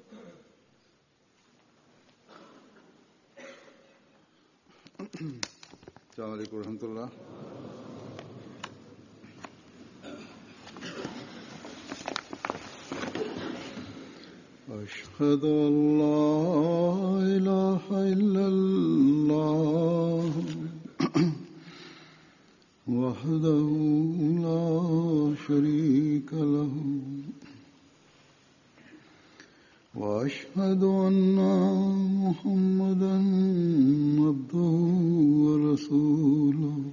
السلام عليكم ورحمة الله أشهد أن لا إله إلا الله وحده لا شريك له وأشهد أن محمدا عبده ورسوله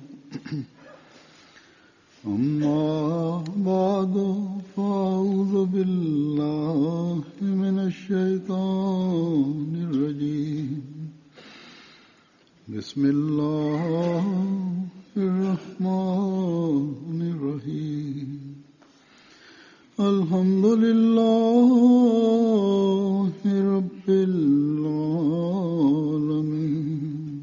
أما بعد فأعوذ بالله من الشيطان الرجيم بسم الله الرحمن الرحيم الحمد لله رب العالمين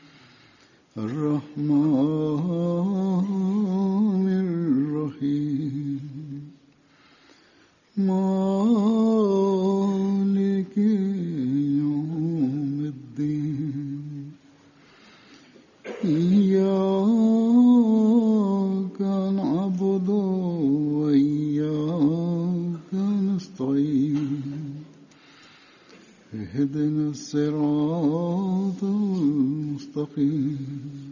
الرحمن الرحيم مالك يوم الدين إياك نعبد وإياك نستعين اهدنا الصراط المستقيم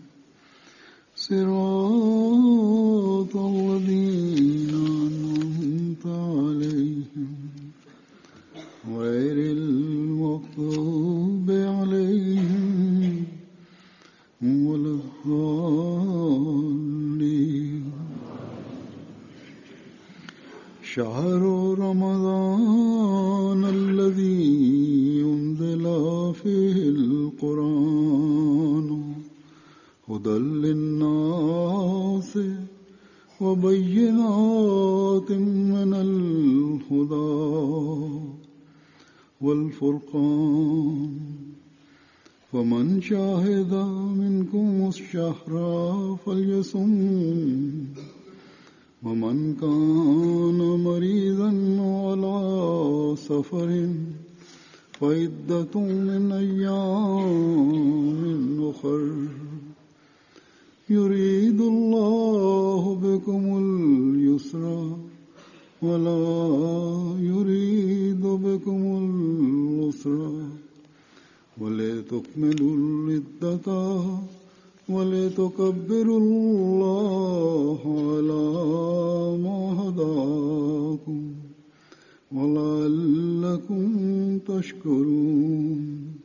صراط الذين أنعمت عليهم غير المغضوب عليهم ولا الضالين شهر رمضان الذي أنزل فيه القرآن هدى للناس وبينات من الهدى والفرقان فمن شاهد منكم الشهر فليصم ومن كان مريضا على سفر فعدة من أيام أخر يريد الله بكم اليسر ولا يريد بكم العسر ولتكملوا العدة ولتكبروا الله على ما هداكم ولعلكم تشكرون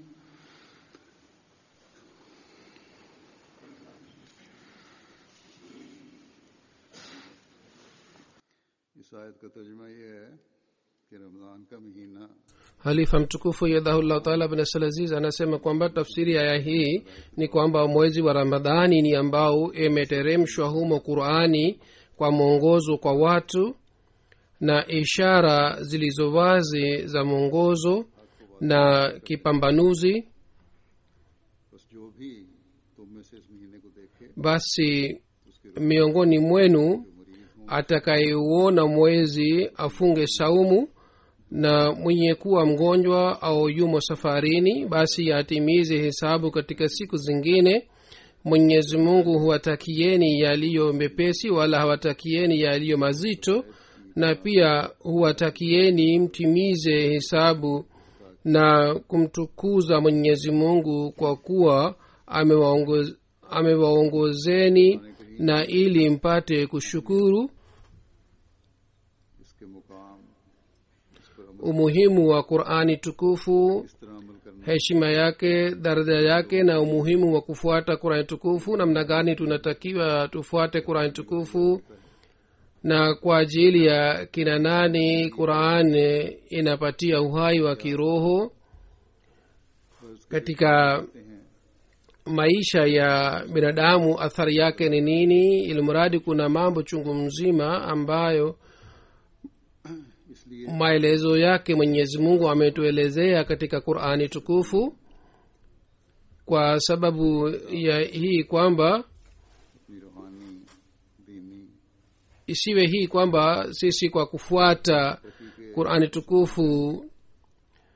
इस आयत का तर्जमा ये है कि रमज़ान का महीना halifa mtukufu yadhahullah taala bin salaziz anasema kwamba tafsiri ya aya hii ni kwamba mwezi wa ramadhani ni ambao imeteremshwa humo qurani kwa mwongozo kwa watu na ishara zilizo wazi za mwongozo na kipambanuzi बस जो भी तुम में से इस महीने को देखे basi miongoni mwenu atakayeuona mwezi afunge saumu na mwenye kuwa mgonjwa au yumo safarini basi atimize hesabu katika siku zingine mwenyezi mungu huwatakieni yaliyo mepesi wala hawatakieni yaliyo mazito na pia huwatakieni mtimize hesabu na kumtukuza mwenyezi mungu kwa kuwa amewaongoz- amewaongozeni na ili mpate kushukuru इसके मुकाम इस पर अमल umuhimu wa qurani tukufu इस तरह अमल करना heshima yake daraja yake na umuhimu wa kufuata qurani tukufu namna gani tunatakiwa tufuate qurani tukufu na kwa ajili ya kina nani quran inapatia uhai wa kiroho katika maisha ya binadamu athari yake ni nini ilimradi kuna mambo chungu mzima ambayo इसलिए maelezo yake mwenyezi mungu ametuelezea katika qurani tukufu kwa sababu ya hii kwamba अपनी रूहानी दीनी isiwe hii kwamba sisi kwa kufuata qurani tukufu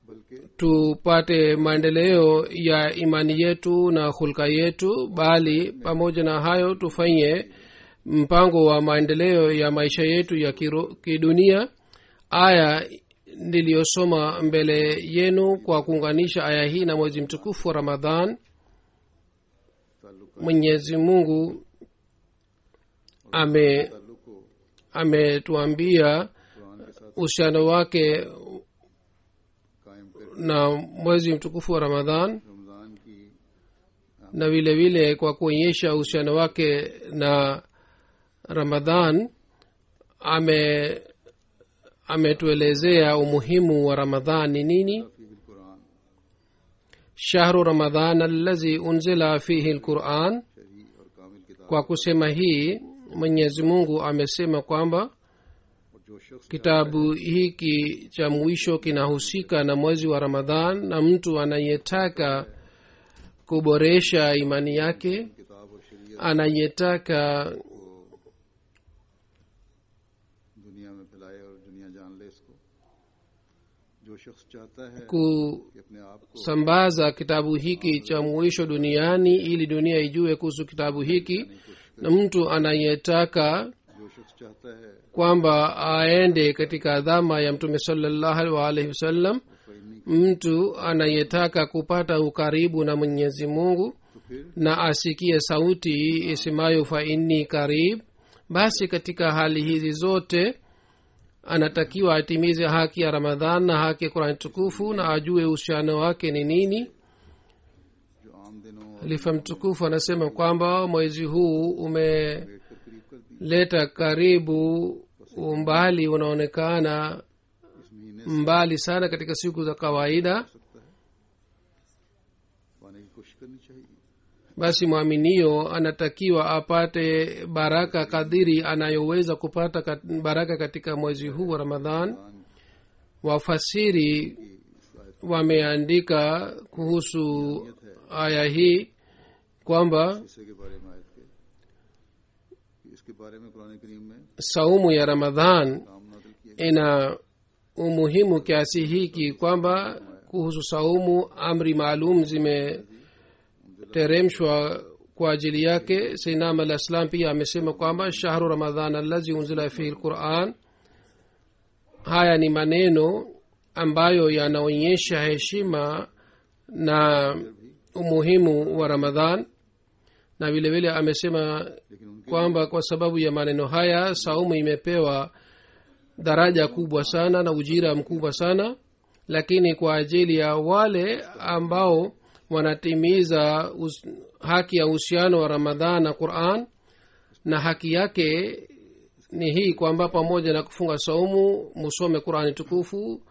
बल्कि tupate maendeleo ya imani yetu na hulka yetu bali pamoja na hayo tufanye mpango wa maendeleo ya maisha yetu ya kiro- kidunia aya niliyosoma mbele yenu kwa kuunganisha aya hii na mwezi mtukufu wa ramadhan ताल्लुक mwenyezi mungu ame ताल्लुक को ametuambia कुरान के साथ uhusiano wake कायम कर na mwezi mtukufu wa ramadhan Ramzan की na vile vile kwa kuonyesha uhusiano wake na ramadhan ame ametuelezea umuhimu wa ramadhan ni nini फी Quran shahru ramadhan allazi unzila fihi lquran शरी और कामिल किताब kwa kusema hii mwenyezi mungu amesema kwamba और जो शख्स kitabu hiki cha mwisho kinahusika na mwezi wa ramadhan na mtu anayetaka kuboresha imani yake किताब और शरीयत anayetaka दुनिया में फैलाए और दुनिया जान ले इसको जो शख्स चाहता है कि अपने आप को kusambaza kitabu hiki cha mwisho duniani ili dunia ijue kuhusu kitabu hiki na mtu anayetaka जो शख्स चाहता है kwamba aende katika dhama ya mtume salallahu alaihi wasallam mtu anayetaka kupata ukaribu na mwenyezi mungu तो फिर na asikie sauti isemayo fa inni karib basi katika hali hizi zote anatakiwa atimize haki ya ramadhan na haki ya kurani tukufu na ajue uhusiano wake ni nini जो आम दिनों और halifa mtukufu anasema kwamba mwezi huu umeleta लेट कर करीब कर दिया karibu umbali unaonekana इस महीने mbali sana katika siku za kawaida सकता है पाने की कोशिश करनी चाहिए basi mwaminio anatakiwa apate baraka kadiri anayoweza kupata kat- baraka katika mwezi huu wa ramadhan wafasiri wameandika kuhusu aya hii kwamba हिस्से के बारे में आयत के कि इसके बारे में कुरान करीम में saumu ya ramadhan काम नादिल किए ina umuhimu kiasi hiki kwamba kuhusu saumu amri maalum zimeteremshwa kwa ajili yake sainam alah ssalam pia amesema kwamba shahru ramadhan allazi unzila fihi lquran haya ni maneno ambayo yanaonyesha heshima na umuhimu wa ramadhan na vile vile amesema लेकिन उनके kwamba kwa sababu ya maneno haya saumu imepewa daraja kubwa sana na ujira mkubwa sana lakini kwa ajili ya wale ambao wanatimiza us, haki ya uhusiano wa ramadhan na quran na haki yake ni hii kwamba pamoja na kufunga saumu musome qurani tukufu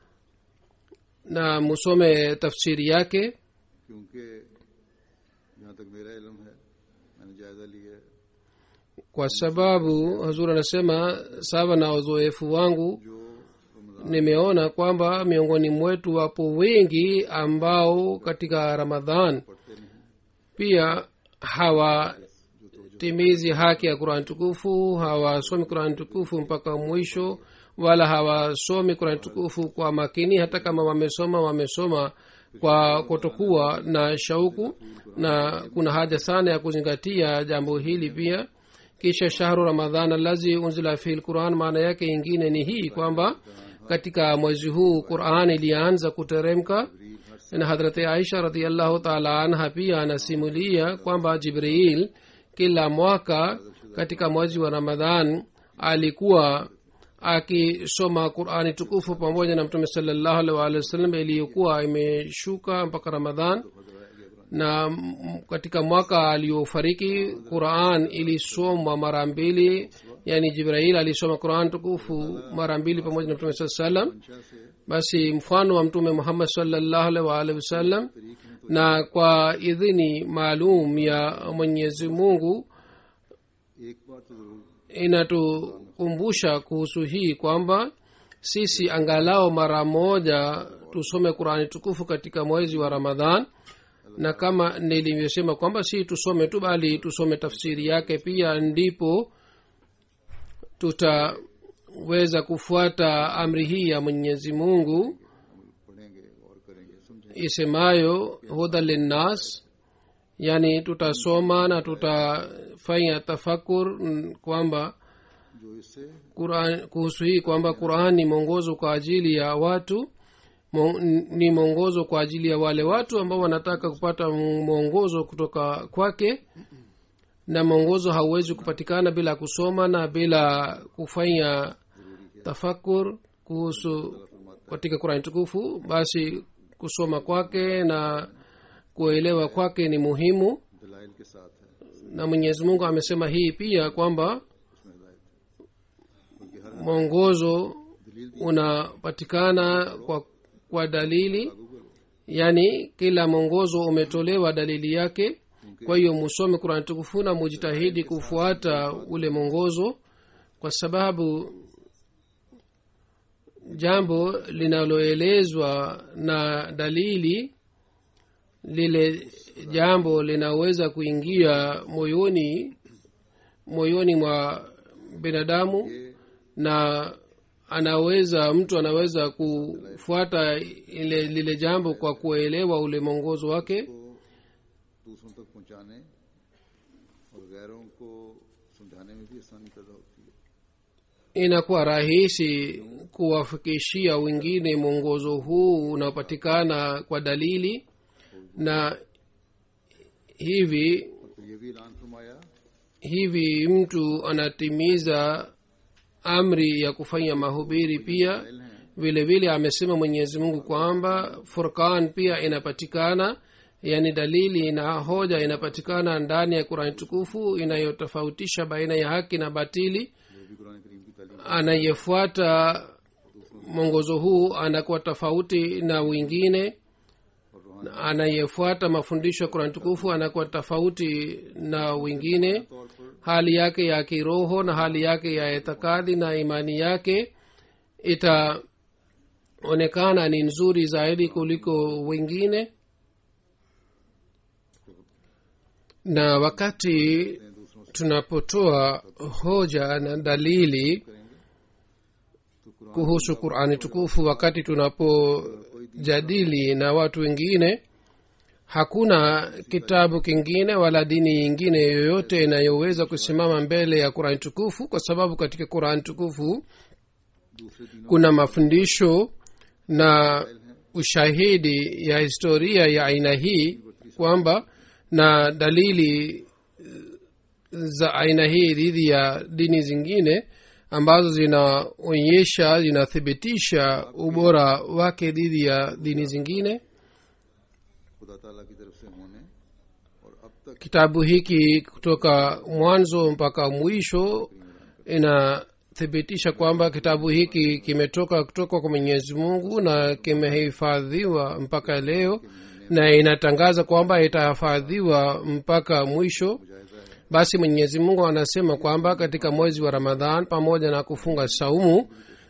na musome tafsiri yake क्योंकि जहाँ तक मेरा इलम है मैंने जायजा लिया है kwa sababu hazur anasema sawa na uzoefu wangu जो Ramzan nimeona kwamba miongoni mwetu wapo wengi ambao katika ramadhan पढ़ते नहीं pia hawatimizi haki ya qurani tukufu hawasomi qurani tukufu mpaka mwisho wala hawasomi qurani tukufu kwa makini hata kama wamesoma wamesoma kwa kutokuwa na shauku na kuna haja sana ya kuzingatia jambo hili pia kisha shahru ramadhan allazi unzila fihi lquran maana yake ingine ni hii kwamba katika mwezi huu quran ilianza kuteremka na hadrati aisha radiallahu taala anha pia anasimulia kwamba jibril kila mwaka katika mwezi wa ramadhan alikuwa akisoma qurani tukufu pamoja na mtume salallahu alaihi waalihi wasallam iliyokuwa imeshuka mpaka ramadhan na m- katika mwaka aliofariki quran ilisomwa mara mbili yani jibrail alisoma quran tukufu mara mbili pamoja na mtume saa salam मंशा से basi mfano wa mtume muhammad salllahu alaihi waalihi wasallam na kwa idhini maalum ya mwenyezi mungu एक बार तो जरूर inatukumbusha kuhusu hii kwamba sisi angalau mara moja tusome qurani tukufu katika mwezi wa ramadhan na kama nilivyosema kwamba si tusome tu bali tusome tafsiri yake pia ndipo tutaweza kufuata amri hii ya mwenyezi mungu पढ़ेंगे isemayo huda linnas yani tutasoma na tutafanya tafakur mm, kwamba जो इससे Quran, kuhusu hii kwamba quran ni mwongozo kwa ajili ya watu Mo- ni mwongozo kwa ajili ya wale watu ambao wanataka kupata mwongozo kutoka kwake na mwongozo hauwezi kupatikana bila kusoma na bila kufanya tafakur kuhusu katika qurani tukufu basi kusoma kwake na kuelewa kwake ni muhimu दलाइल के साथ है na mwenyezi mungu amesema hii pia kwamba उसमें हिदायत है क्योंकि हर mwongozo दलील unapatikana kwa, kwa dalili yaani kila mwongozo umetolewa dalili yake kwa hiyo musome kurani tukufu na mujitahidi kufuata ule mwongozo kwa sababu jambo linaloelezwa na dalili lile jambo linaweza kuingia moyoni moyoni mwa binadamu na anaweza mtu anaweza kufuata ile lile jambo kwa kuelewa ule mwongozo wake को दूसरों तक पहुंचाने और गैरों को समझाने में भी आसानी पैदा होती है inakuwa rahisi kuwafikishia wengine mwongozo huu unaopatikana kwa dalili na hivi और फिर ये भी ऐलान फरमाया hivi mtu anatimiza amri ya kufanya mahubiri pia vile vile amesema mwenyezi mungu kwamba furkan pia inapatikana yaani dalili na hoja inapatikana ndani ya kurani tukufu inayotofautisha baina ya haki na batili जो भी कुरान करीम की तालीम anayefuata mwongozo huu anakuwa tofauti na wengine और रूहानी anayefuata mafundisho ya kurani tukufu anakuwa tofauti na wengine तौर पर hali yake ya kiroho na hali yake ya itikadi na imani yake itaonekana ni nzuri zaidi kuliko wengine na wakati दूसरों से tunapotoa hoja na dalili तो Quran kuhusu qurani tukufu wakati tunapojadili na watu wengine hakuna kitabu kingine wala dini nyingine yoyote inayoweza kusimama mbele ya qurani tukufu kwa sababu katika qurani tukufu दूसरे दिनों kuna mafundisho na ushahidi ya historia ya aina hii kwamba na dalili za aina hii dhidi ya dini zingine ambazo zinaonyesha zinathibitisha ubora wake dhidi ya dini zingine खुदा ताला की तरफ से होने और अब तक kitabu hiki kutoka mwanzo mpaka mwisho inathibitisha kwamba kitabu hiki kimetoka kutoka kwa mwenyezi mungu na kimehifadhiwa mpaka leo na inatangaza kwamba itahifadhiwa mpaka mwisho जायजा है basi mwenyezi mungu anasema kwamba katika mwezi wa ramadhan pamoja na kufunga saumu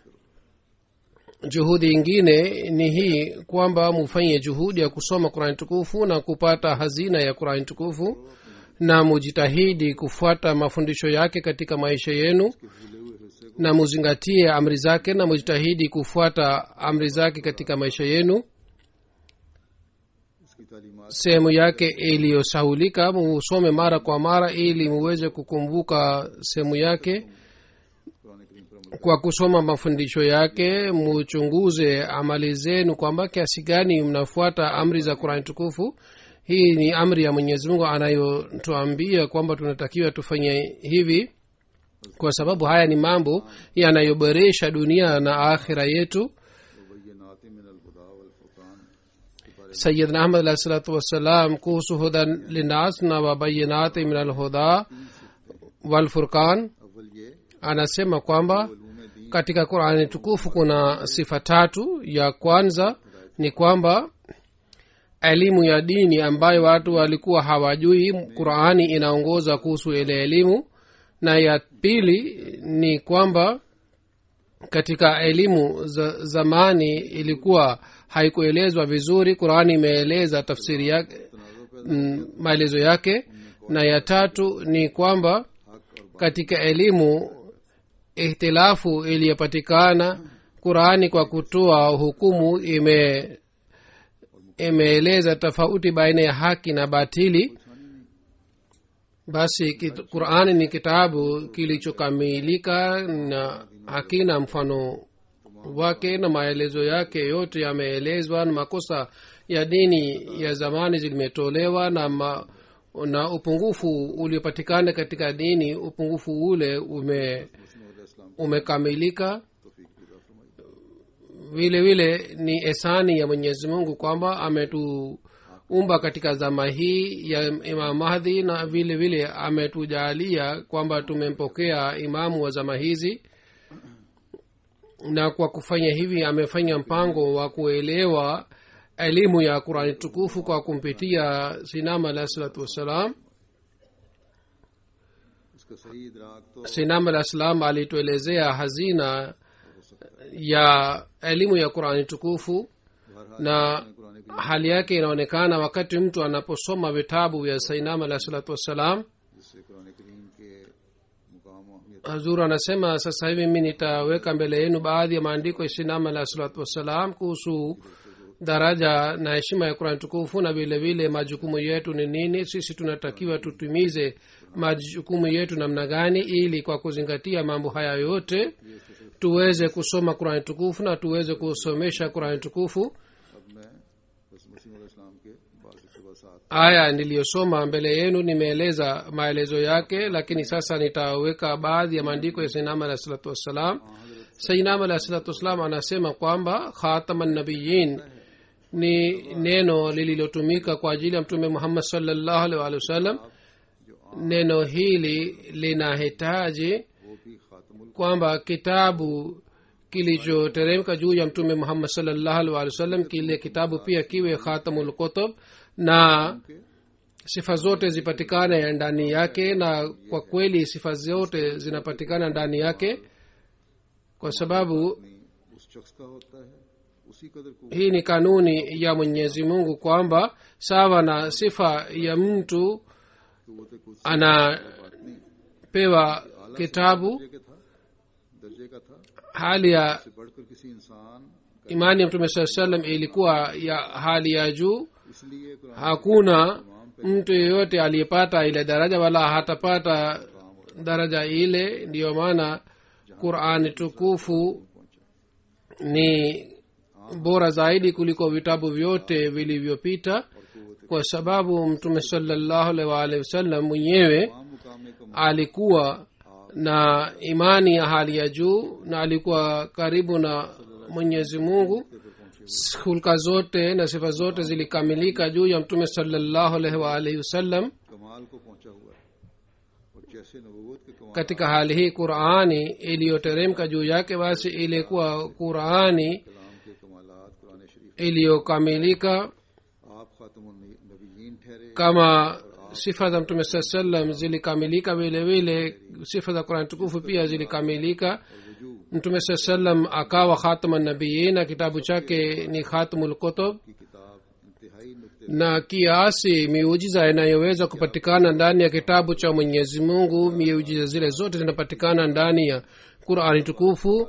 juhudi ingine ni hii kwamba mufanye juhudi ya kusoma qurani tukufu na kupata hazina ya qurani tukufu na mujitahidi kufuata mafundisho yake katika maisha yenu भूले हुए हिस्से को na muzingatie amri zake na mujitahidi kufuata amri zake katika maisha yenu इसकी तालीमात sehemu yake iliyosahulika musome mara kwa mara ili muweze kukumbuka sehemu yake Quran करीम पर अमल kwa kusoma mafundisho yake muchunguze amali zenu kwamba kiasi gani mnafuata amri za qurani tukufu hii ni amri ya mwenyezi mungu anayotuambia kwamba tunatakiwa tufanye hivi kwa sababu haya ni mambo yanayoboresha dunia na akhira yetu वबय्यनात मिन अलहुदा वलफुरकान के बारे sayidna ahmad alahi salatu wassalam kuhusu hudan linas na wabayinati min alhuda walfurkan में अव्वल ये anasema kwamba Uloom दीन katika qurani tukufu kuna sifa tatu ya kwanza ni kwamba elimu ya dini ambayo watu walikuwa hawajui qurani inaongoza kuhusu ile elimu na ya pili ni kwamba katika elimu za zamani ilikuwa haikuelezwa vizuri qurani imeeleza tafsiri yake mm, maelezo yake na ya tatu ni kwamba katika elimu ihtilafu iliyopatikana qurani kwa kutoa hukumu ime imeeleza tofauti baina ya haki na batili basi kit- qurani ni kitabu kilichokamilika na hakina mfano wake na maelezo yake yote yameelezwa na makosa ya dini ya zamani zimetolewa na ma, na upungufu uliopatikana katika dini upungufu ule ume umekamilika vile vile ni esani ya mwenyezi mungu kwamba ametuumba katika zama hii ya imam mahdi na vile vile ametujalia kwamba tumempokea imamu wa zama hizi na kwa kufanya hivi amefanya mpango wa kuelewa elimu ya qurani tukufu kwa kumpitia sinam alahi salatu wassalam इसका सही इदराक तो sinam alah salam alituelezea hazina ya elimu ya qurani tukufu na hali yake inaonekana wakati mtu anaposoma vitabu vya sainam alah salatu wassalam जिससे कुरान करीम के मुकाम और अहमियत hazur anasema sasa hivi mi nitaweka mbele yenu baadhi ya maandiko ya sinam alah salatu wassalam kuhusu daraja na heshima ya qurani tukufu na vile vile majukumu yetu ni nini sisi tunatakiwa tutimize majukumu yetu namna gani ili kwa kuzingatia mambo haya yote tuweze kusoma qurani tukufu na tuweze kusomesha qurani tukufu अब मैं बस मसीम इस्लाम के बाद साथ aya niliyosoma mbele yenu nimeeleza maelezo yake lakini sasa nitaweka baadhi ya maandiko ya sainam alah salatu wassalam sainam alah salatu wassalam anasema kwamba khatama nabiyin ni neno lililotumika kwa ajili ya mtume muhammad salllahu alih walih wasallam neno hili linahitaji वो भी खातमुल kwamba kitabu kilichoteremka juu ya mtume muhammad salllahu alih walih wasallam kile kitabu pia kiwe khatamul kutub na sifa zote zipatikane ndani yake na kwa kweli sifa zote zinapatikana ndani yake kwa sababu नहीं उस शख्स का होता है उसी कदर को hii ni kanuni ya mwenyezi mungu kwamba sawa na sifa ya mtu कुत कुछ anapewa kitabu दर्जे के था दर्जे का था hali ya से बढ़कर किसी इंसान imani ya mtume saa salam ilikuwa ya hali ya juu इसलिए Quran hakuna mtu yeyote aliyepata ile daraja wala hatapata daraja ile ndiyo maana qurani tukufu ni bora zaidi kuliko vitabu vyote vilivyopita kwa sababu mtume salallahu alaihi waalihi wasallam mwenyewe तमाम मुकाम का alikuwa na imani ya hali ya juu na alikuwa karibu na mwenyezi mungu hulka zote na sifa zote zilikamilika juu ya mtume salallahu alaihi waalihi wasallam कमाल को पहुंचा हुआ है और जैसे नबूवत के कमाल katika hali hii qurani iliyoteremka juu yake basi ilikuwa qurani कलाम के कमालात कुरान शरीफ iliyokamilika आप खातमुल नबीयीन ठहरे kama sifa za mtume saa salam zilikamilika vile vile sifa za qurani tukufu pia zilikamilika mtume saa salam akawa khatama nabiyin na kitabu chake ni khatmul kutub की किताब इंतहाई नुक्ते na kiasi miujiza inayoweza kupatikana ndani ya kitabu cha mwenyezi mungu miujiza zile zote zinapatikana ndani ya qurani tukufu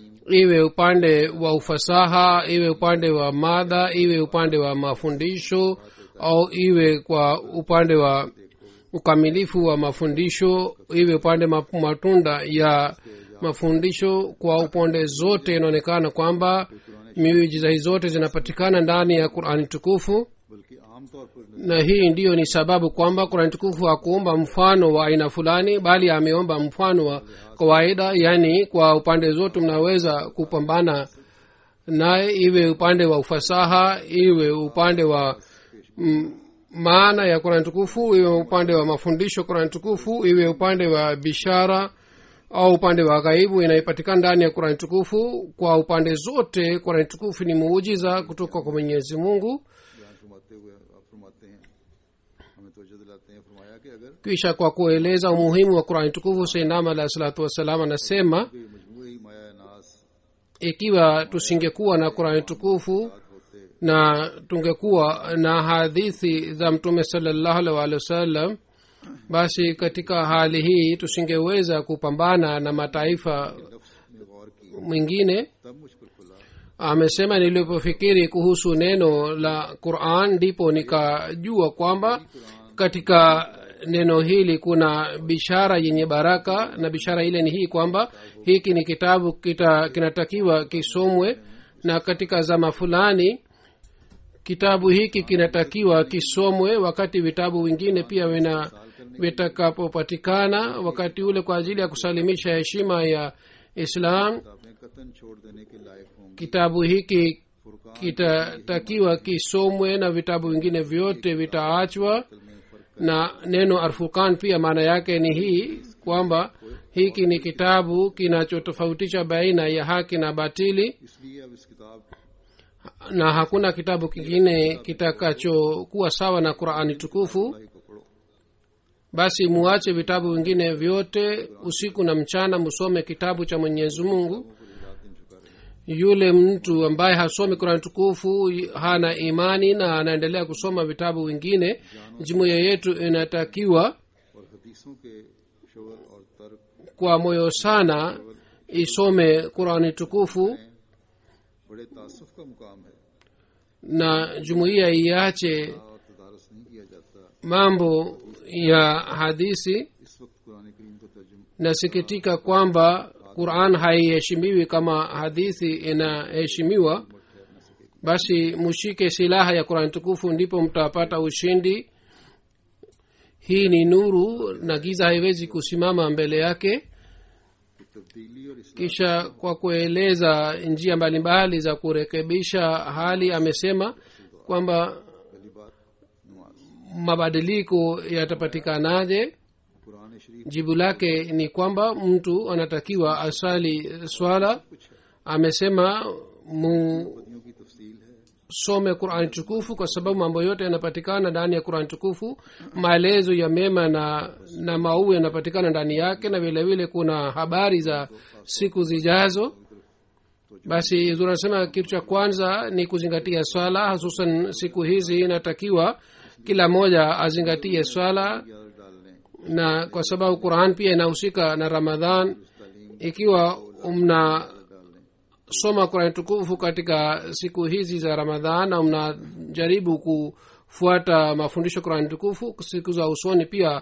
iwe upande wa ufasaha iwe upande wa mada iwe upande wa mafundisho au iwe kwa upande wa ukamilifu wa mafundisho iwe upande ma- matunda ya mafundisho kwa upande zote inaonekana kwamba miujiza hii zote zinapatikana ndani ya qurani tukufu बल्कि आमतौर पर na hii ndiyo ni sababu kwamba kurani tukufu hakuomba mfano wa aina fulani bali ameomba mfano wa kawaida yaani kwa upande zote mnaweza kupambana naye iwe upande wa ufasaha iwe upande wa mm, maana ya kurani tukufu iwe upande wa mafundisho kurani tukufu iwe upande wa bishara au upande wa ghaibu inayopatikana ndani ya kurani tukufu kwa upande zote kurani tukufu ni muujiza kutoka kwa mwenyezi mungu बयान फरमाते हुए आप फरमाते हैं हमें तो दिलाते हैं फरमाया कि अगर kisha kwa kueleza umuhimu wa qurani tukufu seinama alahi salatu wassalam anasema कोई मजमूई माया नास ikiwa tusingekuwa na qurani tukufu होते na tungekuwa na hadithi za mtume salallahu alaihi waalihi wasallam basi katika hali hii tusingeweza kupambana na mataifa में गौर की mwingine तब मुझ पर खुला amesema nilipofikiri kuhusu neno la quran ndipo nikajua kwamba katika neno hili kuna bishara yenye baraka na bishara ile ni hii kwamba hiki ni kitabu kita, kinatakiwa kisomwe na katika zama fulani kitabu hiki kinatakiwa kisomwe wakati vitabu vingine pia vina vitakapopatikana wakati ule kwa ajili ya kusalimisha heshima ya islam किताबें कतन छोड़ देने के लायक होंगी kitabu hiki kitatakiwa kisomwe na vitabu vingine vyote vitaachwa में फर्क na neno arfukan pia maana yake ni hii kwamba hiki ni kitabu kinachotofautisha baina ya haki na batili इसलिए अब इस किताब na hakuna kitabu kingine kitakachokuwa sawa na qurani tukufu को पढ़ो basi muache vitabu vingine vyote usiku na mchana musome kitabu cha mwenyezi mungu को रात दिन झुका रहे yule mtu ambaye hasomi qurani tukufu hana imani na anaendelea kusoma vitabu vingine jumuiya yetu inatakiwa और हदीसों के शोर और तर्क kwa moyo sana isome qurani tukufu बड़े तासुफ का मुकाम है na jumuiya iache और तदारस नहीं किया जाता mambo ya hadisi इस वक्त कुरान करीम को तर्जुम nasikitika kwamba quran haiheshimiwi kama hadithi inaheshimiwa basi mushike silaha ya qurani tukufu ndipo mtapata ushindi hii ni nuru na giza haiwezi kusimama mbele yake की तब्दीली और इस्लाम kisha kwa kueleza njia mbalimbali za kurekebisha hali amesema kwamba पहली बात नमाज mabadiliko yatapatikanaje Quran शरीफ jibu lake ni kwamba mtu anatakiwa asali swala amesema musome बदियों की तफसील है qurani tukufu kwa sababu mambo yote yanapatikana ndani ya qurani tukufu maelezo ya mema na na mauu yanapatikana ndani yake na vile vile kuna habari za siku zijazo basi tunasema kitu cha kwanza ni kuzingatia swala hususan siku hizi inatakiwa kila mmoja azingatie swala याद डालने na kwa sababu quran pia inahusika na ramadhan ikiwa mnasoma qurani tukufu katika siku hizi za ramadhan na mnajaribu kufuata mafundisho qurani tukufu siku za usoni pia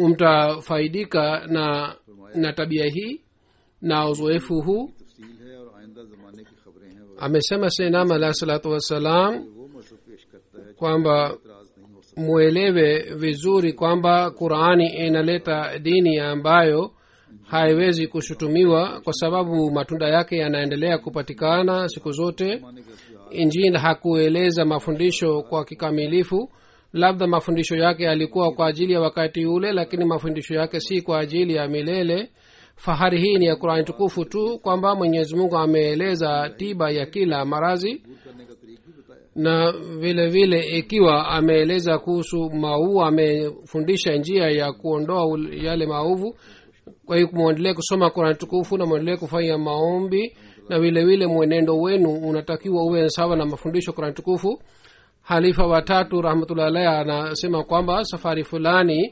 mtafaidika na na tabia hii na uzoefu huu तफसील है और आइंदा जमाने की खबरें हैं वो amesema senam alahi salatu wassalam वो मजहब पेश करता है kwamba इतराज नहीं हो सकता mwelewe vizuri kwamba qurani inaleta dini ambayo haiwezi kushutumiwa kwa sababu matunda yake yanaendelea kupatikana siku zote माने के असली injili hakueleza mafundisho kwa kikamilifu labda mafundisho yake yalikuwa kwa ajili ya wakati ule lakini mafundisho yake si kwa ajili ya milele fahari hii ni ya qurani tukufu tu kwamba mwenyezi mungu ameeleza tiba ya kila marazi करने का तरीक भी बताया na vile vile ikiwa ameeleza kuhusu mauu amefundisha njia ya kuondoa ul- yale maovu kwa hiyo mwendelee kusoma qurani tukufu na mwendelee kufanya maombi na vile vile mwenendo wenu unatakiwa uwe sawa na mafundisho qurani tukufu halifa watatu rahmatullahi alahi anasema kwamba safari fulani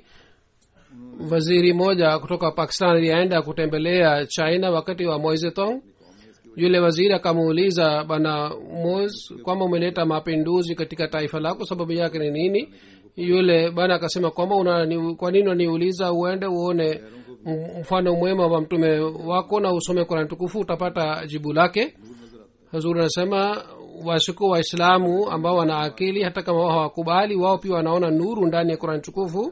waziri moja kutoka pakistan alienda kutembelea china wakati wa moizetong yule waziri akamuuliza bana mos kwamba umeleta mapinduzi katika taifa lako sababu yake ni nini yule bana akasema kwamba una, ni, kwa nini unaniuliza uende uone m- mfano mwema wa mtume wako na usome kurani tukufu utapata jibu lake hazuri anasema wasiku waislamu ambao wana akili hata kama wao hawakubali wao pia wanaona nuru ndani ya kurani tukufu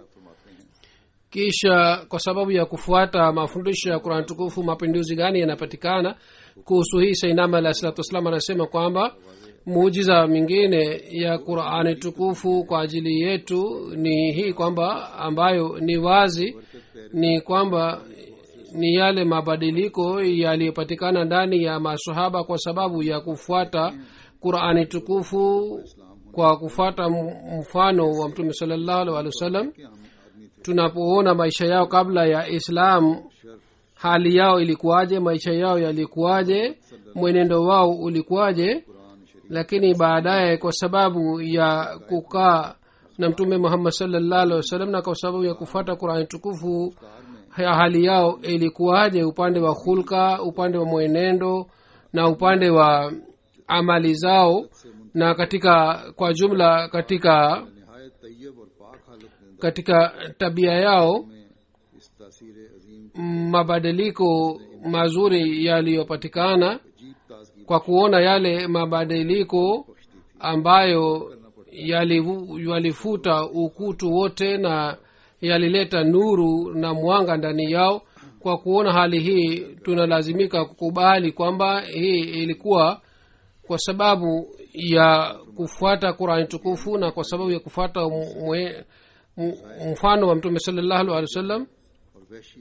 kisha kwa sababu ya kufuata mafundisho ya kurani tukufu mapinduzi gani yanapatikana kuhusu hii sainama alah salatu wassalam anasema kwamba muujiza mingine ya qurani tukufu kwa ajili yetu ni hii kwamba ambayo ni wazi ni kwamba ni yale mabadiliko yaliyopatikana ndani ya masahaba kwa sababu ya kufuata qurani tukufu kwa kufuata m- mfano wa mtume salallahu alih wa sallam tunapoona maisha yao kabla ya islam hali yao ilikuwaje maisha yao yalikuwaje mwenendo wao ulikuwaje lakini baadaye kwa sababu ya kukaa na mtume muhammad salllah alih wasallam na kwa sababu ya kufuata qurani tukufu ya hali yao ilikuwaje upande wa hulka upande wa mwenendo na upande wa amali zao na katika kwa jumla katika नहायत तैयब और पाक हालत में katika tabia yao में इस तासीर अजीम mabadiliko mazuri yaliyopatikana अजीब ताजगी kwa kuona yale mabadiliko ambayo yalivu- yalifuta ukutu wote na yalileta nuru na mwanga ndani yao kwa kuona hali hii tunalazimika kukubali kwamba hii ilikuwa kwa sababu ya kufuata qurani tukufu na kwa sababu ya kufuata mwe- m- mfano wa mtume salallahu alehi wasallam और वैशी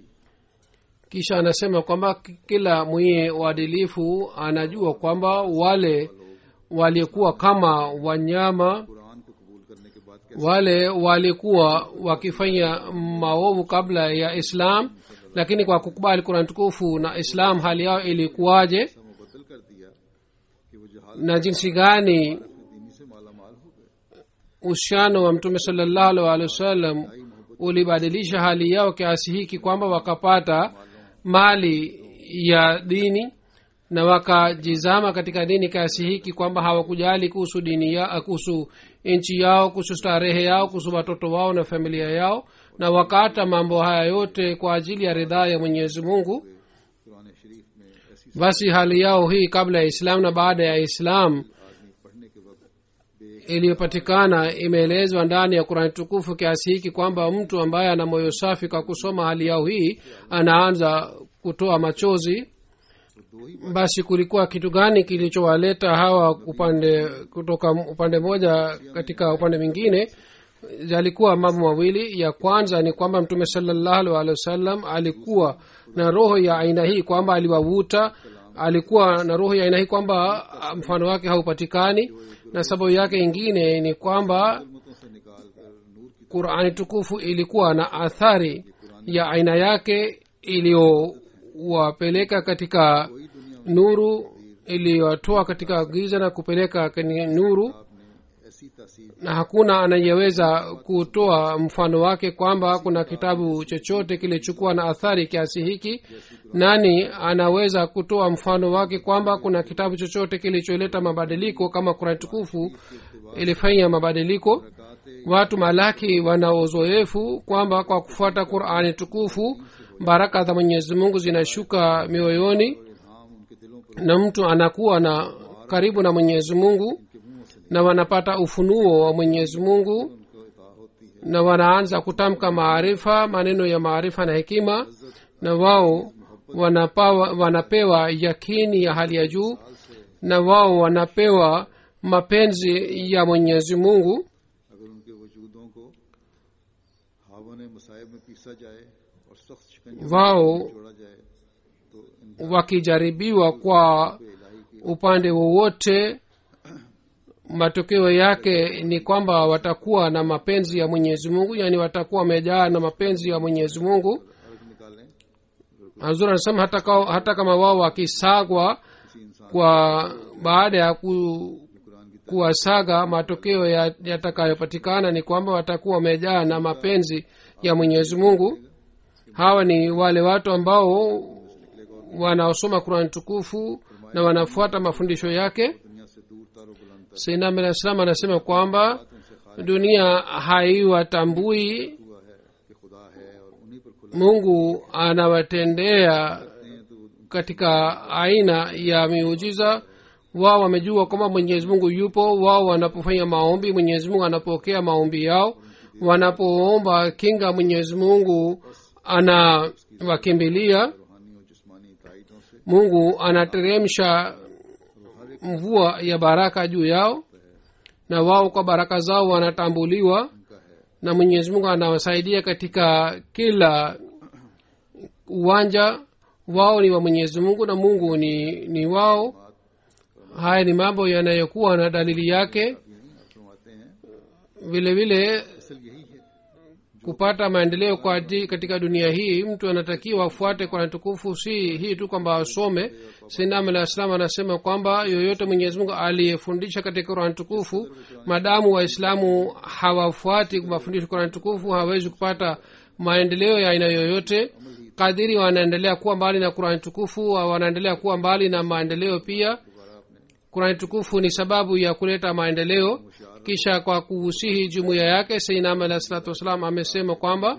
kisha anasema kwamba ki- kila mwenye uadilifu anajua kwamba wale walikuwa kama wanyama Quran को कबूल करने के बाद कैसे wale walikuwa wakifanya maovu kabla ya islam lakini kwa kukubali kurani tukufu na islam hali yao ilikuwaje ऐसा मुबदल कर दिया कि वो जहाल na jinsi gani दीनी से माला माल हो गए uhusiano wa mtume salallahu alaihi wa sallam ulibadilisha hali yao kiasi hiki kwamba wakapata mali ya dini na wakajizama katika dini kiasi hiki kwamba hawakujali kuhusu dini ya kuhusu nchi yao kuhusu starehe yao kuhusu watoto wao na familia yao na wakaata mambo haya yote kwa ajili ya ridhaa ya mwenyezi mungu Quran शरीफ में ऐसी basi hali yao hii kabla ya islam na baada ya islam आदमी पढ़ने के वक्त iliyopatikana imeelezwa ndani ya kurani tukufu kiasi hiki kwamba mtu ambaye ana moyo safi kwa kusoma hali yao hii anaanza kutoa machozi basi kulikuwa kitu gani kilichowaleta hawa upande kutoka upande moja katika upande mwingine yalikuwa mambo mawili ya kwanza ni kwamba mtume salallahu alehi wasallam alikuwa na roho ya aina hii kwamba aliwavuta alikuwa na roho ya aina hii kwamba ah, mfano wake haupatikani na sababu yake ingine ni kwamba उम्मतों से निकाल कर नूर की qurani tukufu ilikuwa na athari ya aina yake iliyowapeleka katika nuru iliyowatoa katika giza na kupeleka kwenye nuru आपने ऐसी तासीर na hakuna anayeweza kutoa mfano wake kwamba kuna kitabu chochote kilichukua na athari kiasi hiki nani anaweza kutoa mfano wake kwamba kuna kitabu chochote kilicholeta mabadiliko kama kurani tukufu ilifanya mabadiliko watu malaki wana uzoefu kwamba kwa kufuata qurani tukufu baraka za mwenyezi mungu zinashuka mioyoni इल्हाम उनके दिलों पर na mtu anakuwa na karibu na mwenyezi mungu na wanapata ufunuo wa mwenyezi mungu उनको इता होती है na wanaanza kutamka maarifa maneno ya maarifa na hekima na wao wanapawa, wanapewa yakini ya hali ya juu na wao wanapewa mapenzi ya mwenyezi mungu अगर उनके वजूदों को हावन मसायब में पीसा जाए और सख्त शिकंजे wao में जोड़ा जाए तो इन wakijaribiwa kwa इलाही की upande wowote matokeo yake ni kwamba watakuwa na mapenzi ya mwenyezi mungu yaani watakuwa wamejaa na mapenzi ya mwenyezi mungu अर्थ निकालें hazur anasema hata, ka, hata kama wao wakisagwa किसी इंसान kwa baada ya ku, Quran की kuwasaga matokeo ya- yatakayopatikana ni kwamba watakuwa wamejaa na mapenzi ya mwenyezi mungu hawa ni wale watu ambao wanaosoma kurani tukufu na wanafuata mafundisho yake दुनिया से दूर तारो बुलंद तक sainam alah salam anasema kwamba उनसे खाली dunia haiwatambui हुआ है कि खुदा है और उन्हीं पर खुला mungu anawatendea हैं तो वो katika aina ya miujiza wao wamejua kwamba mwenyezi mungu yupo wao wanapofanya maombi mwenyezi mungu anapokea maombi yao wanapoomba kinga mwenyezi mungu anawakimbilia रूहानी और जिस्मानी ताइदों से mungu anateremsha mvua ya baraka juu yao na wao kwa baraka zao wanatambuliwa उनका है na mwenyezi mungu anawasaidia katika kila uwanja wao ni wa mwenyezi mungu na mungu ni, ni wao haya ni mambo yanayokuwa na dalili yake यही आप फरमाते हैं vile vile असल यही है kupata maendeleo kwa aji- katika dunia hii mtu anatakiwa afuate kwa tukufu si hii tu kwamba asome sinam alah salam anasema kwamba yoyote mwenyezi mungu aliyefundisha katika qurani tukufu madamu waislamu hawafuati mafundisho qurani tukufu hawawezi kupata maendeleo ya aina yoyote kadiri wanaendelea kuwa mbali na qurani tukufu wa- wanaendelea kuwa mbali na maendeleo pia kurani tukufu ni sababu ya kuleta maendeleo kisha kwa kuhusihi jumuiya yake seinam alah salatu wassalam amesema kwamba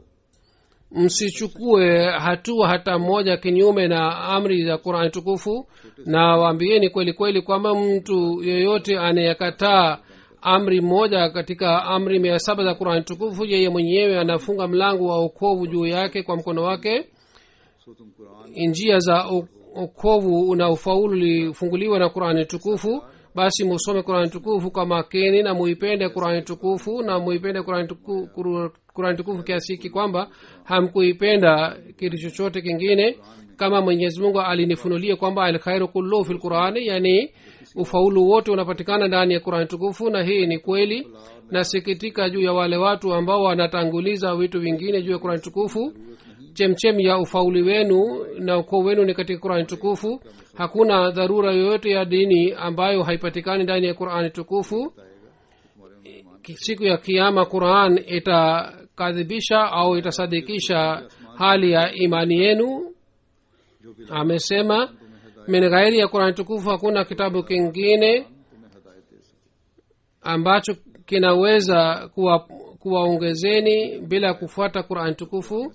msichukue hatua hata moja kinyume na amri za qurani tukufu na waambieni kweli kweli kwamba mtu yeyote anayekataa amri moja katika amri mia saba za qurani tukufu yeye mwenyewe anafunga mlango wa okovu juu yake kwa mkono wake सो तुम Quran njia za o- okovu na ufaulu lifunguliwa na qurani tukufu basi musome qurani tukufu kwa makini na muipende qurani tukufu na muipende qurani tuku, Qur- qurani tukufu kiasi hiki kwamba hamkuipenda kitu chochote kingine kama mwenyezi mungu alinifunulia kwamba alkhairu kulluhu fi lqurani yani ufaulu wote unapatikana ndani ya qurani tukufu na hii ni kweli nasikitika juu ya wale watu ambao wanatanguliza vitu vingine juu ya qurani tukufu chemchem ya ufauli wenu na ukoo wenu ni katika qurani tukufu hakuna dharura yoyote ya dini ambayo haipatikani ndani ya qurani tukufu Ki- siku ya kiama quran itakadhibisha au itasadikisha hali ya imani yenu जो भी amesema min ghairi ya qurani tukufu hakuna kitabu kingine तुम्हें हदायत दे सके ambacho kinaweza kuwa kuwaongezeni bila kufuata qurani tukufu